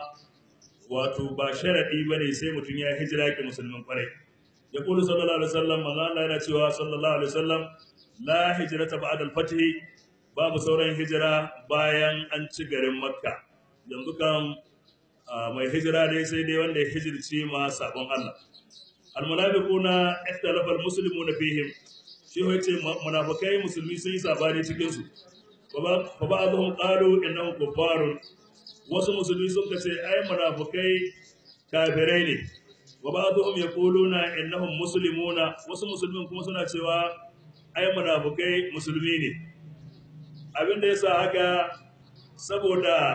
wato ba sharadi bane sai mutum ya hijira ke musulmin kwarai ya kulu sallallahu alaihi wasallam manzo Allah yana cewa sallallahu alaihi wasallam la hijrata ba'da al-fath babu sauran hijira bayan an ci garin makka yanzu kan mai hijira dai sai dai wanda ya hijirci ma sabon Allah al-munafiquna ikhtalafa al-muslimuna fihim shi yace munafikai musulmi sun yi sabani cikin su fa ba'dhum qalu innahum kuffarun wasu musulmi sun ce ai munafukai kafirai ne wa ba'dhum yaquluna innahum muslimuna wasu musulmin kuma suna cewa ai munafikai musulmi ne abinda yasa haka saboda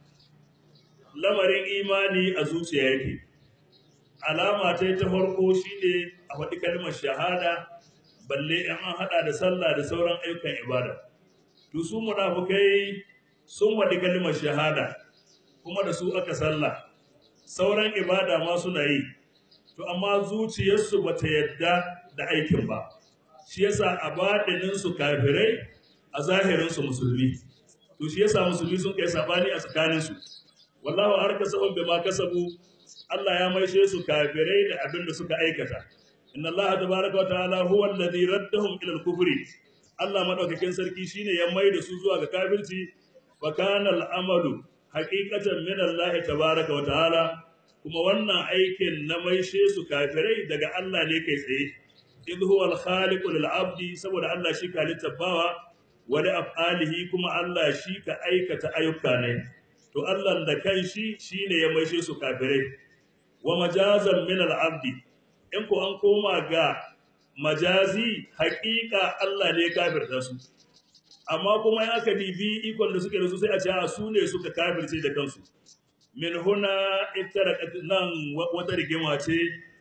lamarin imani a zuciya yake alama ta ta farko shine a faɗi kalmar shahada balle in an haɗa da sallah da sauran ayyukan ibada to su munafukai sun faɗi kalmar shahada kuma da su aka sallah sauran ibada ma suna yi to amma zuciyarsu bata yadda da aikin ba shi yasa a baɗinin su kafirai a zahirin su musulmi to shi yasa musulmi sun kai sabani a tsakanin su wallahu arkasahum bima kasabu Allah ya maishe su kafirai da abin da suka aikata inna Allah tabaraka wa ta'ala huwa alladhi raddahum ila al-kufri Allah madaukakin sarki shine ya mai da su zuwa ga kafirci wa kana al-amalu haqiqatan min Allah tabaraka wa ta'ala kuma wannan aikin na maishe su kafirai daga Allah ne kai tsaye idh huwa al-khaliqu lil-abdi saboda Allah shi ka littafawa wa da af'alihi kuma Allah shi ka aikata ayyuka ne to Allah da kanshi shine ya maishe su kafirai wa majazan min al-abdi in ko an koma ga majazi haƙiƙa Allah ne ya kafirta su amma kuma in aka dibi ikon da suke da su sai a ce a su ne suka kafirce da kansu min huna ittarakat nan wata rigima ce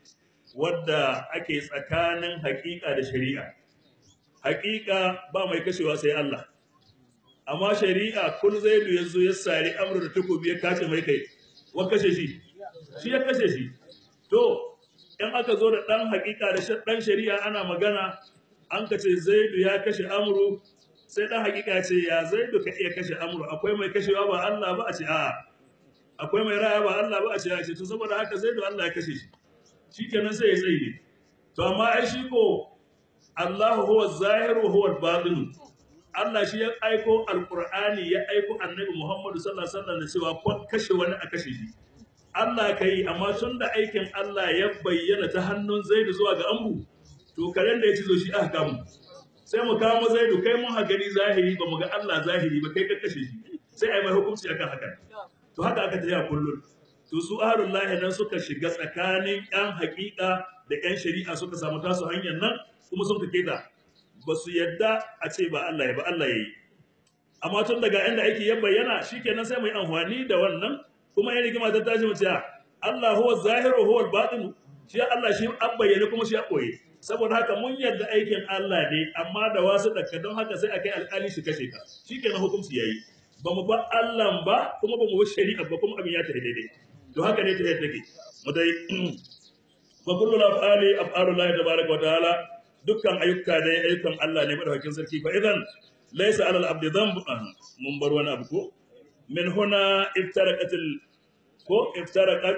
wadda ake tsakanin haƙiƙa da shari'a haƙiƙa ba mai kashewa sai Allah amma shari'a kun zaidu yanzu ya sari amru da takobi ya kace mai kai wa kashe shi shi ya kashe shi to in aka zo da ɗan haƙiƙa da ɗan shari'a ana magana an ka ce zaidu ya kashe amru sai ɗan haƙiƙa ce ya zaidu ka iya kashe amru akwai mai kashewa ba Allah ba a ce a'a akwai mai raya ba Allah ba a ce a ce to saboda haka zaidu Allah ya kashe shi shikenan sai ya tsaye to amma ai shi ko Allah huwa zahiru huwa batinu Allah shi ya aiko alqur'ani ya aiko annabi Muhammad sallallahu alaihi wasallam da cewa ko kashe wani a kashe shi Allah ka yi amma tun da aikin Allah ya bayyana ta hannun Zaidu zuwa ga Amru to karen da ya ci zo shi aka kamu sai mu kama Zaidu kai mun ha gani zahiri ba mu ga Allah zahiri ba kai ka kashe shi sai ai mai hukunci akan haka to haka aka tafi a kullun to su ahlul lahi nan suka shiga tsakanin yan haƙiƙa da yan shari'a suka samu tasu hanyar nan kuma sun kake ta ba su yadda a ce ba Allah ya ba Allah ya yi amma tun daga inda aiki ya bayyana shikenan sai mu yi amfani da wannan kuma ya rigima ta tashi mace Allah huwa zahiru huwa al-batin shi Allah shi an bayyane kuma shi a koye saboda haka mun yarda aikin Allah ne amma da wasu dakka don haka sai akai alƙali shi kashe ka shikenan hukunci yayi ba mu ba Allah ba kuma ba mu ba shari'a ba kuma abin ya tafi daidai to haka ne ta yadda take mu dai fa kullu af'ali af'alu Allah tabaaraka wa ta'ala dukkan ayyuka ne ayyukan Allah ne madaukakin sarki fa idan laysa 'ala al-abdi dhanbun mun bar wani abu ko من هنا افترقت ال... ko iftaraqat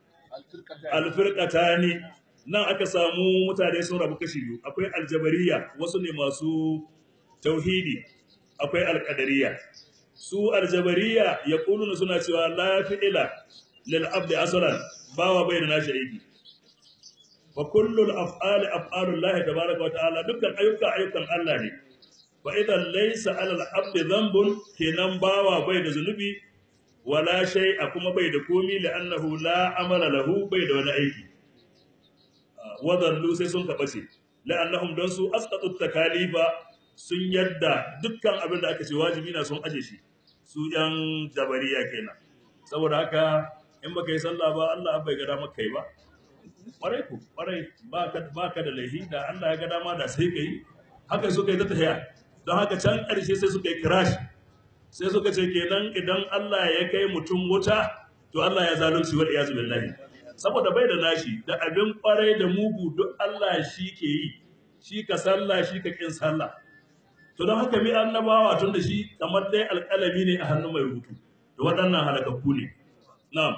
alfirqatani nan aka samu mutane sun rabu kashi biyu akwai aljabariya wasu ne masu tauhidi akwai alqadariya su aljabariya yaquluna suna cewa la fi'ila lil abdi aslan bawa bai da nashi aiki fa kullu al af'ali af'alu Allah tabaaraka wa ta'ala dukkan ayyuka ayyukan Allah ne fa idan laysa alal abdi dhanbun kenan bawa bai da zunubi wala shay'a kuma bai da komi li'annahu la amala lahu bai da wani aiki wadallu sai sun kabace la'annahum don su asqatu takalifa sun yadda dukkan abin da aka ce wajibi na sun aje shi su yan jabariya kenan saboda haka in baka yi sallah ba Allah bai ga dama kai ba kwarai ku kwarai ba ka da laihi da Allah ya ga dama da sai kai haka suka yi ta tafiya don haka can ƙarshe sai suka yi crash sai suka ce kenan idan Allah ya kai mutum wuta to Allah ya zalunci wal iyazu billahi saboda bai da nashi da abin kwarai da mugu duk Allah shi ke yi shi ka sallah shi ka kin sallah to don haka mi annabawa tun da shi kamar dai alƙalami ne a hannun mai rubutu da waɗannan halakakku ne na'am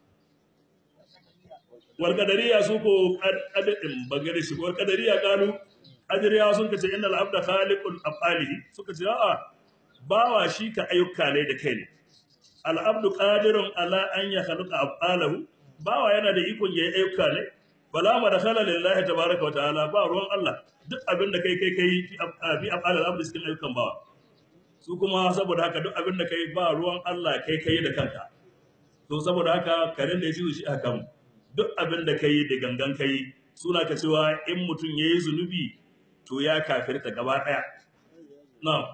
wal qadariya su ko qadarin bangare shi wal qadariya kalu ajriya sun kace innal abda khaliqul afalihi suka ce a'a bawa shi ka ayyuka ne da kai ne al abdu qadirun ala an yakhluqa afalahu bawa yana da ikon yayi ayyuka ne bala ma dakhala lillahi tabaaraka wa ta'ala ba ruwan Allah duk abin da kai kai kai fi afal al abdu cikin ayyukan bawa su kuma saboda haka duk abin da kai ba ruwan Allah kai kai da kanka to saboda haka karen da ya ji shi aka mu duk abin da kai da gangan kai suna ka cewa in mutum yayi zunubi to ya kafirta gaba daya na'am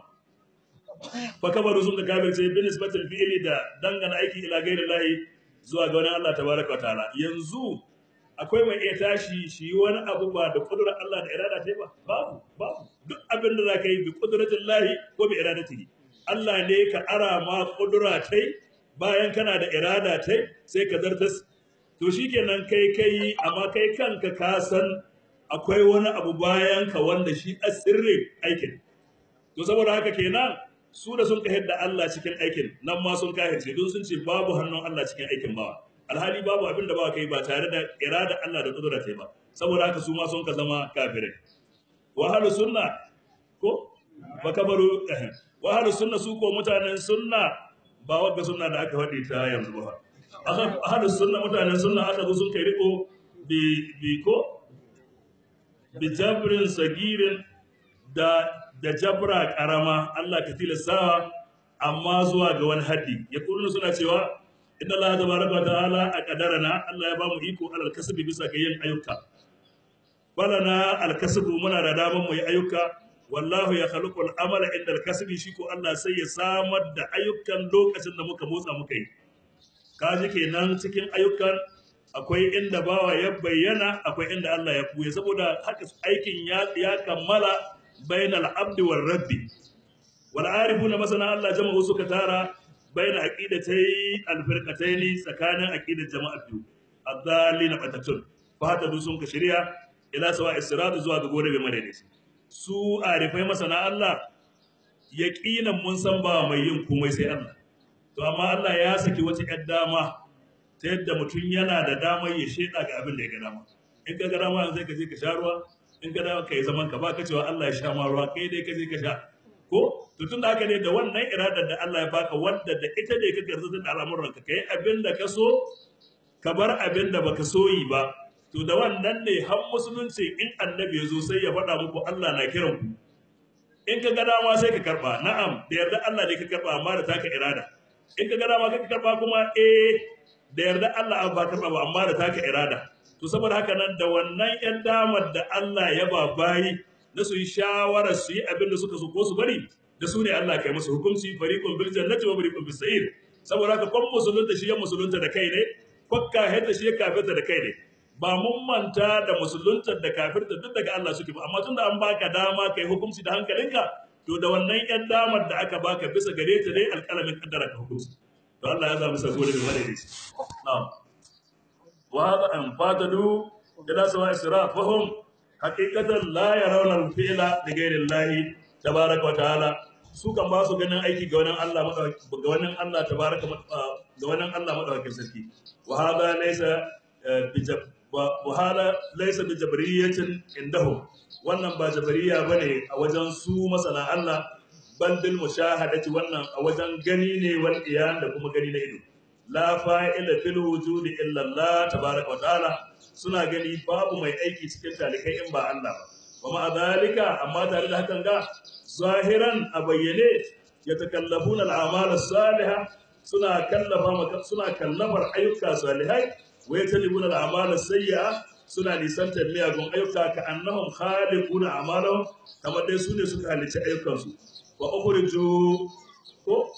fa kabaru sun ka kafirce bin nisbatul fi'li da dangana aiki ila ghairi lahi zuwa ga wani Allah tabaraka wa ta'ala yanzu akwai mai iya tashi shi yi wani abu ba da kudurar Allah da irada ta ba babu babu duk abin da za ka yi bi kuduratin lahi ko bi iradatihi Allah ne ka ara ma kudura ta bayan kana da irada ta sai ka zartas to shikenan kai kai amma kai kanka ka san akwai wani abu bayan ka wanda shi asirri aikin to saboda haka kenan su da sun kahar da Allah cikin aikin nan ma sun kahirce don sun ce babu hannun Allah cikin aikin bawa alhali babu abin da ba kai ba tare da irada Allah da kudura ta ba saboda haka su ma sun ka zama kafirai wa halu sunna ko ba kabaru wa halu sunna su ko mutanen sunna ba wagga sunna da aka faɗi ta yanzu ba halu sunna mutanen sunna aka zo sun kai riko bi bi ko bi jabrin sagirin da da jabra karama Allah ka tilasta amma zuwa ga wani haddi ya suna cewa inna Allah tabaraka wa ta'ala a kadarana Allah ya bamu iko alal kasbi bisa ga yin ayyuka balana al kasbu muna da daman mu yi ayyuka wallahu ya khaluqul amala inda al kasbi shi ko Allah sai ya samar da ayyukan lokacin da muka motsa muka yi kaji kenan cikin ayyukan akwai inda bawa ya bayyana akwai inda Allah ya buye saboda haka aikin ya ya kammala bainal abdi war rabbi wal arifuna masana Allah jama'u suka tara bayan aqidatai alfirqataini tsakanin aqidar jama'a biyu adallina batatun fata du sun ka shari'a ila sawa israt zuwa ga gore bai madade su arifai masana Allah yaqinan mun san ba mai yin komai sai Allah to amma Allah ya saki wata yar dama ta yadda mutum yana da damar ya sheda ga abin da ya ga dama in ka ga dama sai ka je ka sha ruwa in ka dama kai zaman ka ba ka cewa Allah ya sha ma ruwa kai dai ka je ka sha ko to tun da haka ne da wannan iradar da Allah ya baka wanda da ita ne ka garza da al'amuran ka kai abin da ka so ka bar abin da baka so yi ba to da wannan ne har musulunci in annabi ya zo sai ya faɗa muku Allah na kiran ku in ka ga dama sai ka karba na'am da yarda Allah ne ka karba amma da taka irada in ka ga dama ka karba kuma eh da yarda Allah ba karba ba amma da taka irada to saboda haka nan da wannan yan damar da Allah ya ba bayi na su yi shawarar su yi abin da suka so ko su bari da su ne Allah kai musu hukunci fariqun bil jannati wa fariqun bis sa'ir saboda haka kon musulunta shi ya musulunta da kai ne kwakka hadda shi ya kafirta da kai ne ba mun manta da musulunta da kafirta duk daga Allah suke ba amma tunda an baka dama kai hukunci da hankalinka to da wannan yan damar da aka baka bisa gare ta dai alƙalamin kaddara ka hukunci to Allah ya zama sako da bane ne na'am wa hada an fadadu ila sawa israf fahum haqiqatan la yarawna al-fi'la li ghayri Allah tabaaraka wa ta'ala su kan ba su ganin aiki ga wannan Allah ga wannan Allah tabaaraka ga wannan Allah madaukakin sarki wa hada laysa bijab wa hada laysa bijabriyatin indahum wannan ba jabariya bane a wajen su masana Allah bal bil mushahadati wannan a wajen gani ne wal iyan da kuma gani na ido la fa'ila fil wujudi illa Allah tabaaraka wa ta'ala suna gani babu mai aiki cikin talikai in ba Allah ba wa ma zalika amma tare da hakan ga zahiran a bayyane ya takallafuna al'amal salihah suna kallafa suna kallafar ayyuka salihai wa yatalibuna al'amal sayyi'a suna nisantar miyagun ayyuka ka annahum khaliquna a'malahum kamar dai su ne suka halici ayyukansu wa ukhriju ko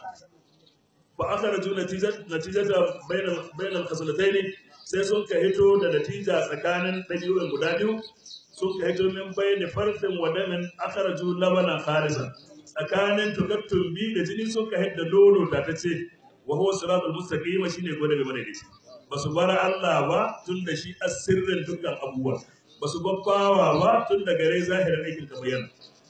fa akhraju natijata bainal bainal khaslatayn sai sun ka hito da natija tsakanin ɗabi'un guda biyu sun ka hito min bayani farfin wadamin akharaju labanan kharisa tsakanin tukattun bi da jini sun ka hidda nono da ta ce wa huwa siratul mustaqim shine gode game da shi ba su bar Allah ba tun da shi asirrin dukkan abubuwa ba su babbawa ba tun da gare zahirin aikin ka bayyana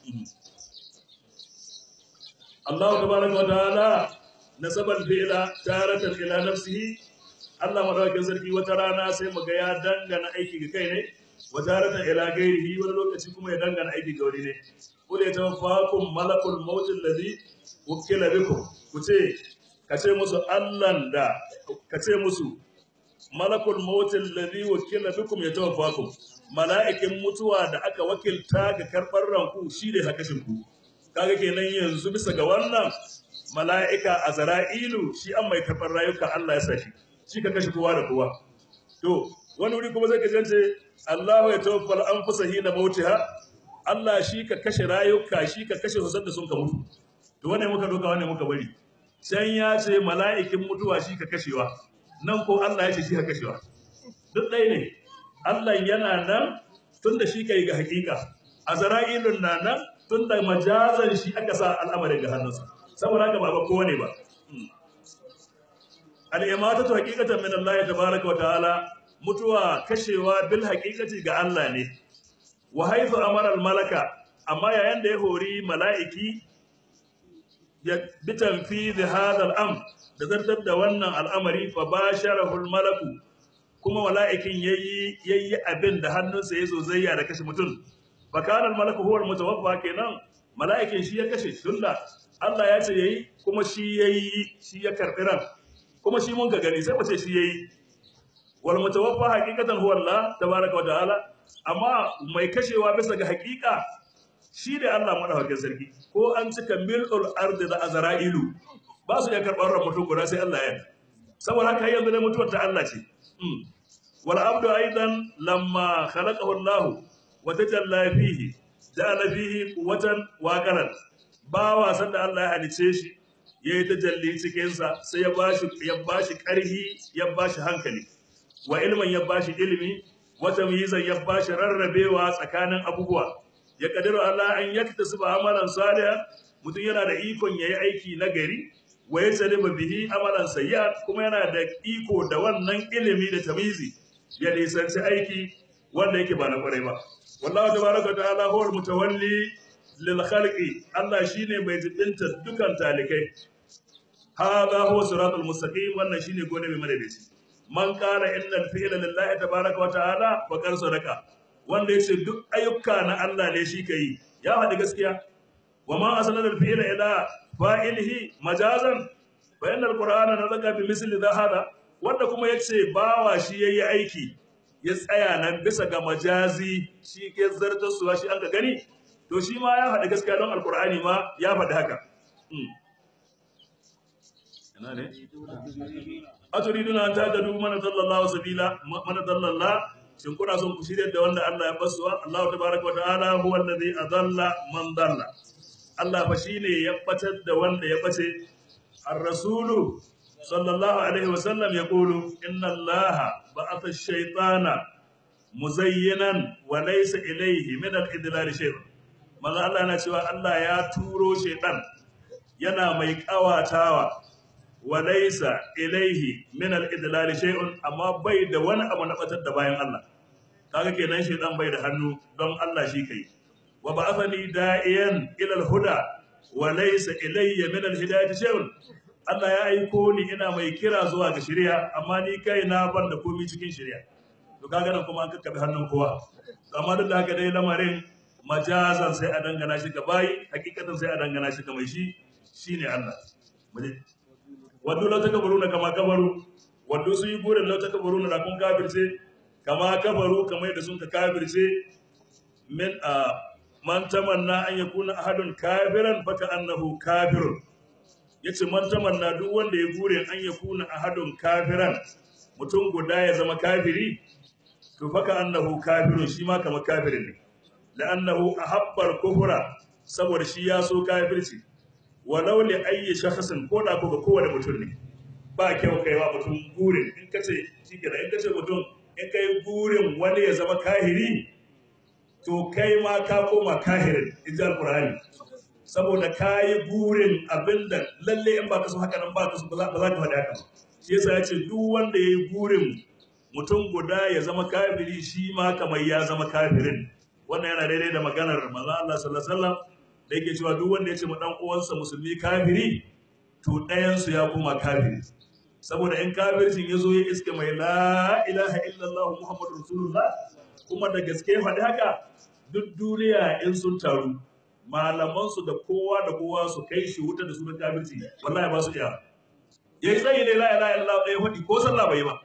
Allah tabaraka wa ta'ala nasabal fi'la taratan ila nafsihi Allah madawakin sarki wata rana sai mu ga ya dangana aiki ga kai ne wa taratan ila gairihi wani lokaci kuma ya dangana aiki ga wani ne kul ya tawaffakum malakul maut alladhi wukila bikum ku ce ka ce musu Allah da ka ce musu malakul maut alladhi wukila bikum ya tawaffakum mala'ikin mutuwa da aka wakilta ga karbar ranku shi ne hakashin ku kaga kenan yanzu bisa ga wannan mala'ika azra'ilu shi an mai karbar rayuka Allah ya saki shi ka kashe kowa da kowa to wani wuri kuma zai kace Allahu ya tawaffal anfusa hina mautiha Allah shi ka kashe rayuka shi ka kashe su da sun ka mutu to wane muka doka wane muka bari can ya ce mala'ikin mutuwa shi ka kashewa nan ko Allah ya ce shi ka kashewa duk ɗaya ne Allah yana nan tun da shi ka yi ga hakika azra'ilun na nan tun da majazan shi aka sa al'amarin ga hannunsa saboda haka ba ba kowane ba al'imatatu haqiqatan min Allah tabaaraka wa ta'ala mutuwa kashewa bil haqiqati ga Allah ne wa haythu amara al malaka amma yayin da ya hori mala'iki ya bitan fi hadha al am da zartar da wannan al'amari fa basharahu al malaku kuma mala'ikin yayi yayi abin da hannunsa ya zo zayya da kashe mutum fa kana al malaku huwa al mutawaffa kenan mala'ikin shi ya kashe tunda Allah ya ce yayi kuma shi yayi shi ya karbi ran kuma shi mun ga gani sai mace shi yayi wal mutawaffa haqiqatan huwa Allah tabaaraka wa ta'ala amma mai kashewa bisa ga haqiqa shi da Allah madaukakin sarki ko an cika mil'ul ardi da azra'ilu ba su ya karbar ran mutum guda sai Allah ya saboda haka yanzu ne mutuwar ta Allah ce wal abdu aidan lamma khalaqahu Allah wa tajalla fihi ja'ala fihi quwwatan wa qaran bawa sanda Allah ya halice shi ya yi tajalli cikinsa sai ya bashi ya bashi ƙarhi ya bashi hankali wa ilmin ya bashi ilimi wata mizan ya bashi rarrabewa tsakanin abubuwa ya kadiru Allah an yaktasu amalan salihan mutum yana da ikon yayi aiki na gari wa yasaliba bihi amalan sayyi'at kuma yana da iko da wannan ilimi da tamizi ya nisanci aiki wanda yake ba na kwarai ba wallahu tabaraka ta'ala huwa al-mutawalli lil khalqi Allah shine mai jibinta dukan talikai هذا هو صراط المستقيم wannan shine gode mai madadaci man qala innal fi'la lillahi tabaaraka wa ta'ala wa qad sadaqa wanda yace duk ayyuka na Allah ne shi kai ya faɗi gaskiya wa ma asnada al fi'la ila fa'ilihi majazan fa inna al qur'ana nazaka bi misli hada wanda kuma yace bawa shi yayi aiki ya tsaya nan bisa ga majazi shi ke zartar suwa shi an ka gani to shi ma ya faɗi gaskiya don alqur'ani ma ya faɗi haka ina ne aturiduna an tajadu man dallallahu sabila man dallalla shin kuna son ku shirye da wanda Allah ya basuwa Allah tabaaraka wa ta'ala huwa alladhi adalla man dalla Allah fa shine ya batar da wanda ya bace ar-rasulu sallallahu alaihi wa sallam yaqulu inna Allah ba'atha ash-shaytana muzayyinan wa laysa ilayhi min al-idlal shay'un manzo Allah yana cewa Allah ya turo shaytan yana mai kawatawa walaisa ilaihi min al-idlal shay'un amma bai da wani abu na batar da bayan Allah kaga kenan shaytan bai da hannu don Allah shi kai wa ba'athani da'iyan ila al-huda walaisa ilayya min al-hidayati shay'un Allah ya aiko ni ina mai kira zuwa ga shari'a amma ni kai na ban da komai cikin shari'a to kaga nan kuma an kakkabe hannun kowa amma duk da haka dai lamarin majazan sai a dangana shi ga bayi hakikatan sai a dangana shi ga mai shi shine Allah wadda lau ta kabaru na kama kabaru wadda sun yi burin lau ta kabaru na kun kafirce kama kabaru kamar yadda sun ka kafirce min a man tamanna an yakuna ahadun kafiran faka annahu kafirun yace man tamanna duk wanda ya burin an yakuna ahadun kafiran mutum guda ya zama kafiri to faka annahu kafirun shi ma kamar kafirin ne la'annahu ahabba al-kufra saboda shi ya so kafirci walau li ayyi shakhsin ko da ko ga kowane mutum ne ba kyau kai wa mutum burin in kace shikenan in kace mutum in kai burin wani ya zama kahiri to kai ma ka koma kahirin inji alqur'ani saboda kai burin abinda lalle in ba ka so haka nan ba ka so ba za ka faɗi haka shi yasa ya ce duk wanda yayi burin mutum guda ya zama kafiri shi ma kamar ya zama kafirin wannan yana daidai da maganar manzo Allah sallallahu alaihi wasallam da yake cewa duk wanda ya ce ma dan uwansa musulmi kafiri to ɗayan su ya koma kafiri saboda in kafircin ya zo ya iske mai la ilaha illallah muhammadu rasulullah kuma da gaske faɗi haka duk duniya in sun taru malamansu da kowa da kowa su kai shi wuta da sunan kafirci wallahi ba su iya ya yi tsayi ne la ilaha illallah ɗaya faɗi ko sallah bai yi ba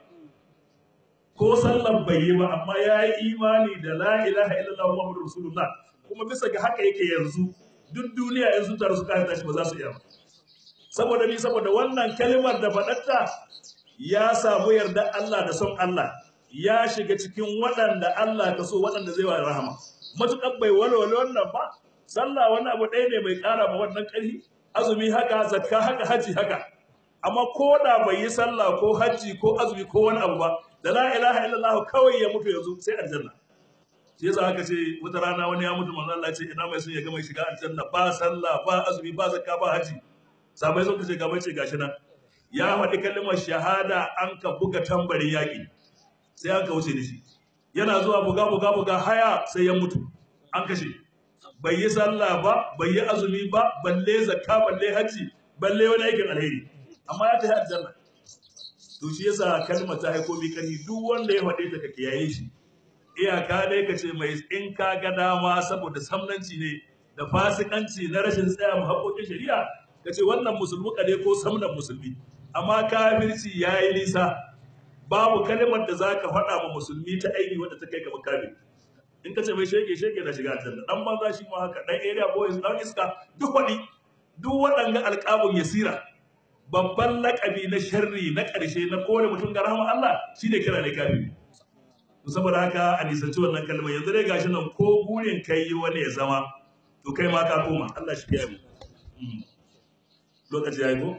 ko sallan bai yi ba amma ya yi imani da la ilaha illallah muhammadu rasulullah kuma bisa ga haka yake yanzu duk duniya in sun taru su kafirta shi ba za su iya ba saboda ni saboda wannan kalmar da faɗatta ya samu yarda Allah da son Allah ya shiga cikin waɗanda Allah ka so waɗanda zai wa rahama matuƙar bai walwale wannan ba sallah wani abu ɗaya ne mai ƙara ma wannan ƙarfi azumi haka zakka haka haji haka amma ko da bai yi sallah ko haji ko azumi ko wani abu ba da la ilaha illallah kawai ya mutu yanzu sai aljanna shi yasa aka ce wata rana wani ya mutu manzo Allah ya ce ina mai son ya ga mai shiga aljanna ba sallah ba azumi ba zakka ba haji sabai sun ce gaba ce gashi nan ya faɗi kalmar shahada an ka buga tambarin yaƙi sai an ka wuce da shi yana zuwa buga buga buga haya sai ya mutu an kashe bai yi sallah ba bai yi azumi ba balle zakka balle haji balle wani aikin alheri amma ya tafi aljanna to shi yasa kalmar ta haiko mi kani duk wanda ya faɗe ta ka kiyaye shi iyaka dai ka ce mai in ka ga dama saboda samnanci ne da fasikanci na rashin tsaya mu haƙoƙin shari'a ka ce wannan musulmi ne ko samnan musulmi amma kafirci ya yi nisa babu kalmar da za ka faɗa ma musulmi ta aini wadda ta kai ga makami in ka ce mai shege shege na shiga aljanna dan banza shi ma haka dan area boys dan iska duk wani duk waɗanga alƙabun yasira babban lakabi na sharri na ƙarshe na kowane mutum ga rahama Allah shine kira ne kafiri to saboda haka a nisanci wannan kalmar yanzu dai gashi nan ko burin kai wani ya zama to kai ma ka koma Allah shi ya mu lokaci ya yi ko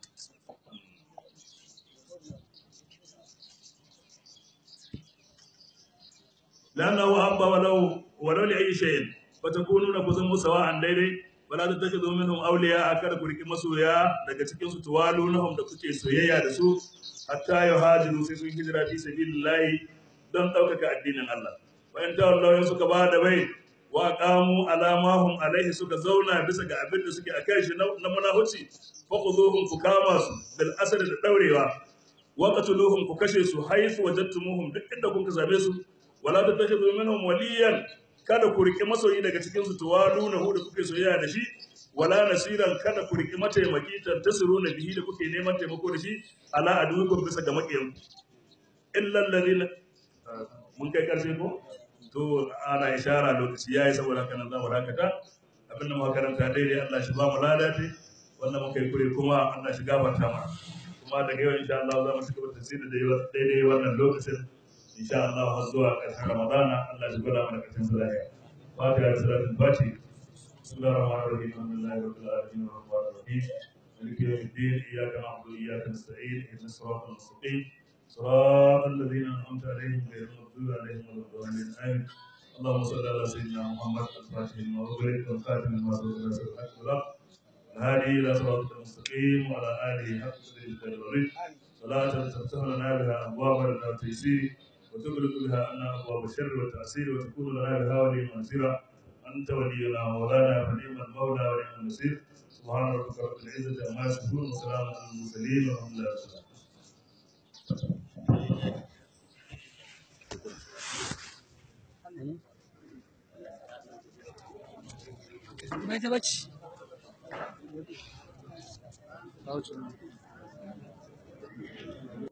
لأنه أبى ولو ولو لأي شيء فتكونون كزم سواء daidai wala ta take zo minhum awliya kada ku riki masoya daga cikin su tuwalunhum da kuke soyayya da su hatta yuhajiru sai sun hijira fi sabilillahi don ɗaukaka addinin Allah wa in tawallaw suka ba da bai wa qamu alamahum alaihi suka zauna bisa ga abin da suke akai shi na munafici fa khuduhum ku kama su bil asr da daurewa wa qatuluhum ku kashe su haifu wajadtumuhum duk inda kun ka same su wala tattakhidhu minhum waliyan kada ku riki masoyi daga cikin su tuwaduna hu da kuke soyayya da shi wala nasiran kada ku riki mataimaki tantasiruna bihi da kuke neman taimako da shi ala adukum bisa ga makiyan illa alladhina mun kai karshe ko to ana ishara lokaci yayi saboda haka nan za mu dakata abin da muka karanta daidai Allah shi ba mu ladati wannan muka yi kure kuma Allah shi gafarta mana kuma daga yau insha Allah za mu ci gaba da tafsiri daidai wannan lokacin insha Allah har zuwa ƙarshen Ramadana Allah shi gwada mana ƙarshen sa lafiya fatiha da salatul fati bismillahir rahmanir rahim alhamdulillahi rabbil alamin arrahmanir rahim مالك يوم الدين اياك نعبد واياك نستعين اهدنا الصراط المستقيم صراط الذين انعمت عليهم غير المغضوب عليهم ولا الضالين امين اللهم صل على سيدنا محمد الفاتح لما أغلق والخاتم لما سبق ناصر الحق والحق الهادي الى صراطك المستقيم وعلى اله حق سيدنا الوريد صلاة تفتح لنا بها ابواب التيسير وتغلق بها عنا ابواب الشر والتعسير وتكون لنا بها ولي منصيرا انت ولينا ومولانا فنعم المولى ونعم النصير سبحان ربك رب العزه عما يصفون وسلام على المرسلين والحمد لله رب العالمين Mai ta bacci.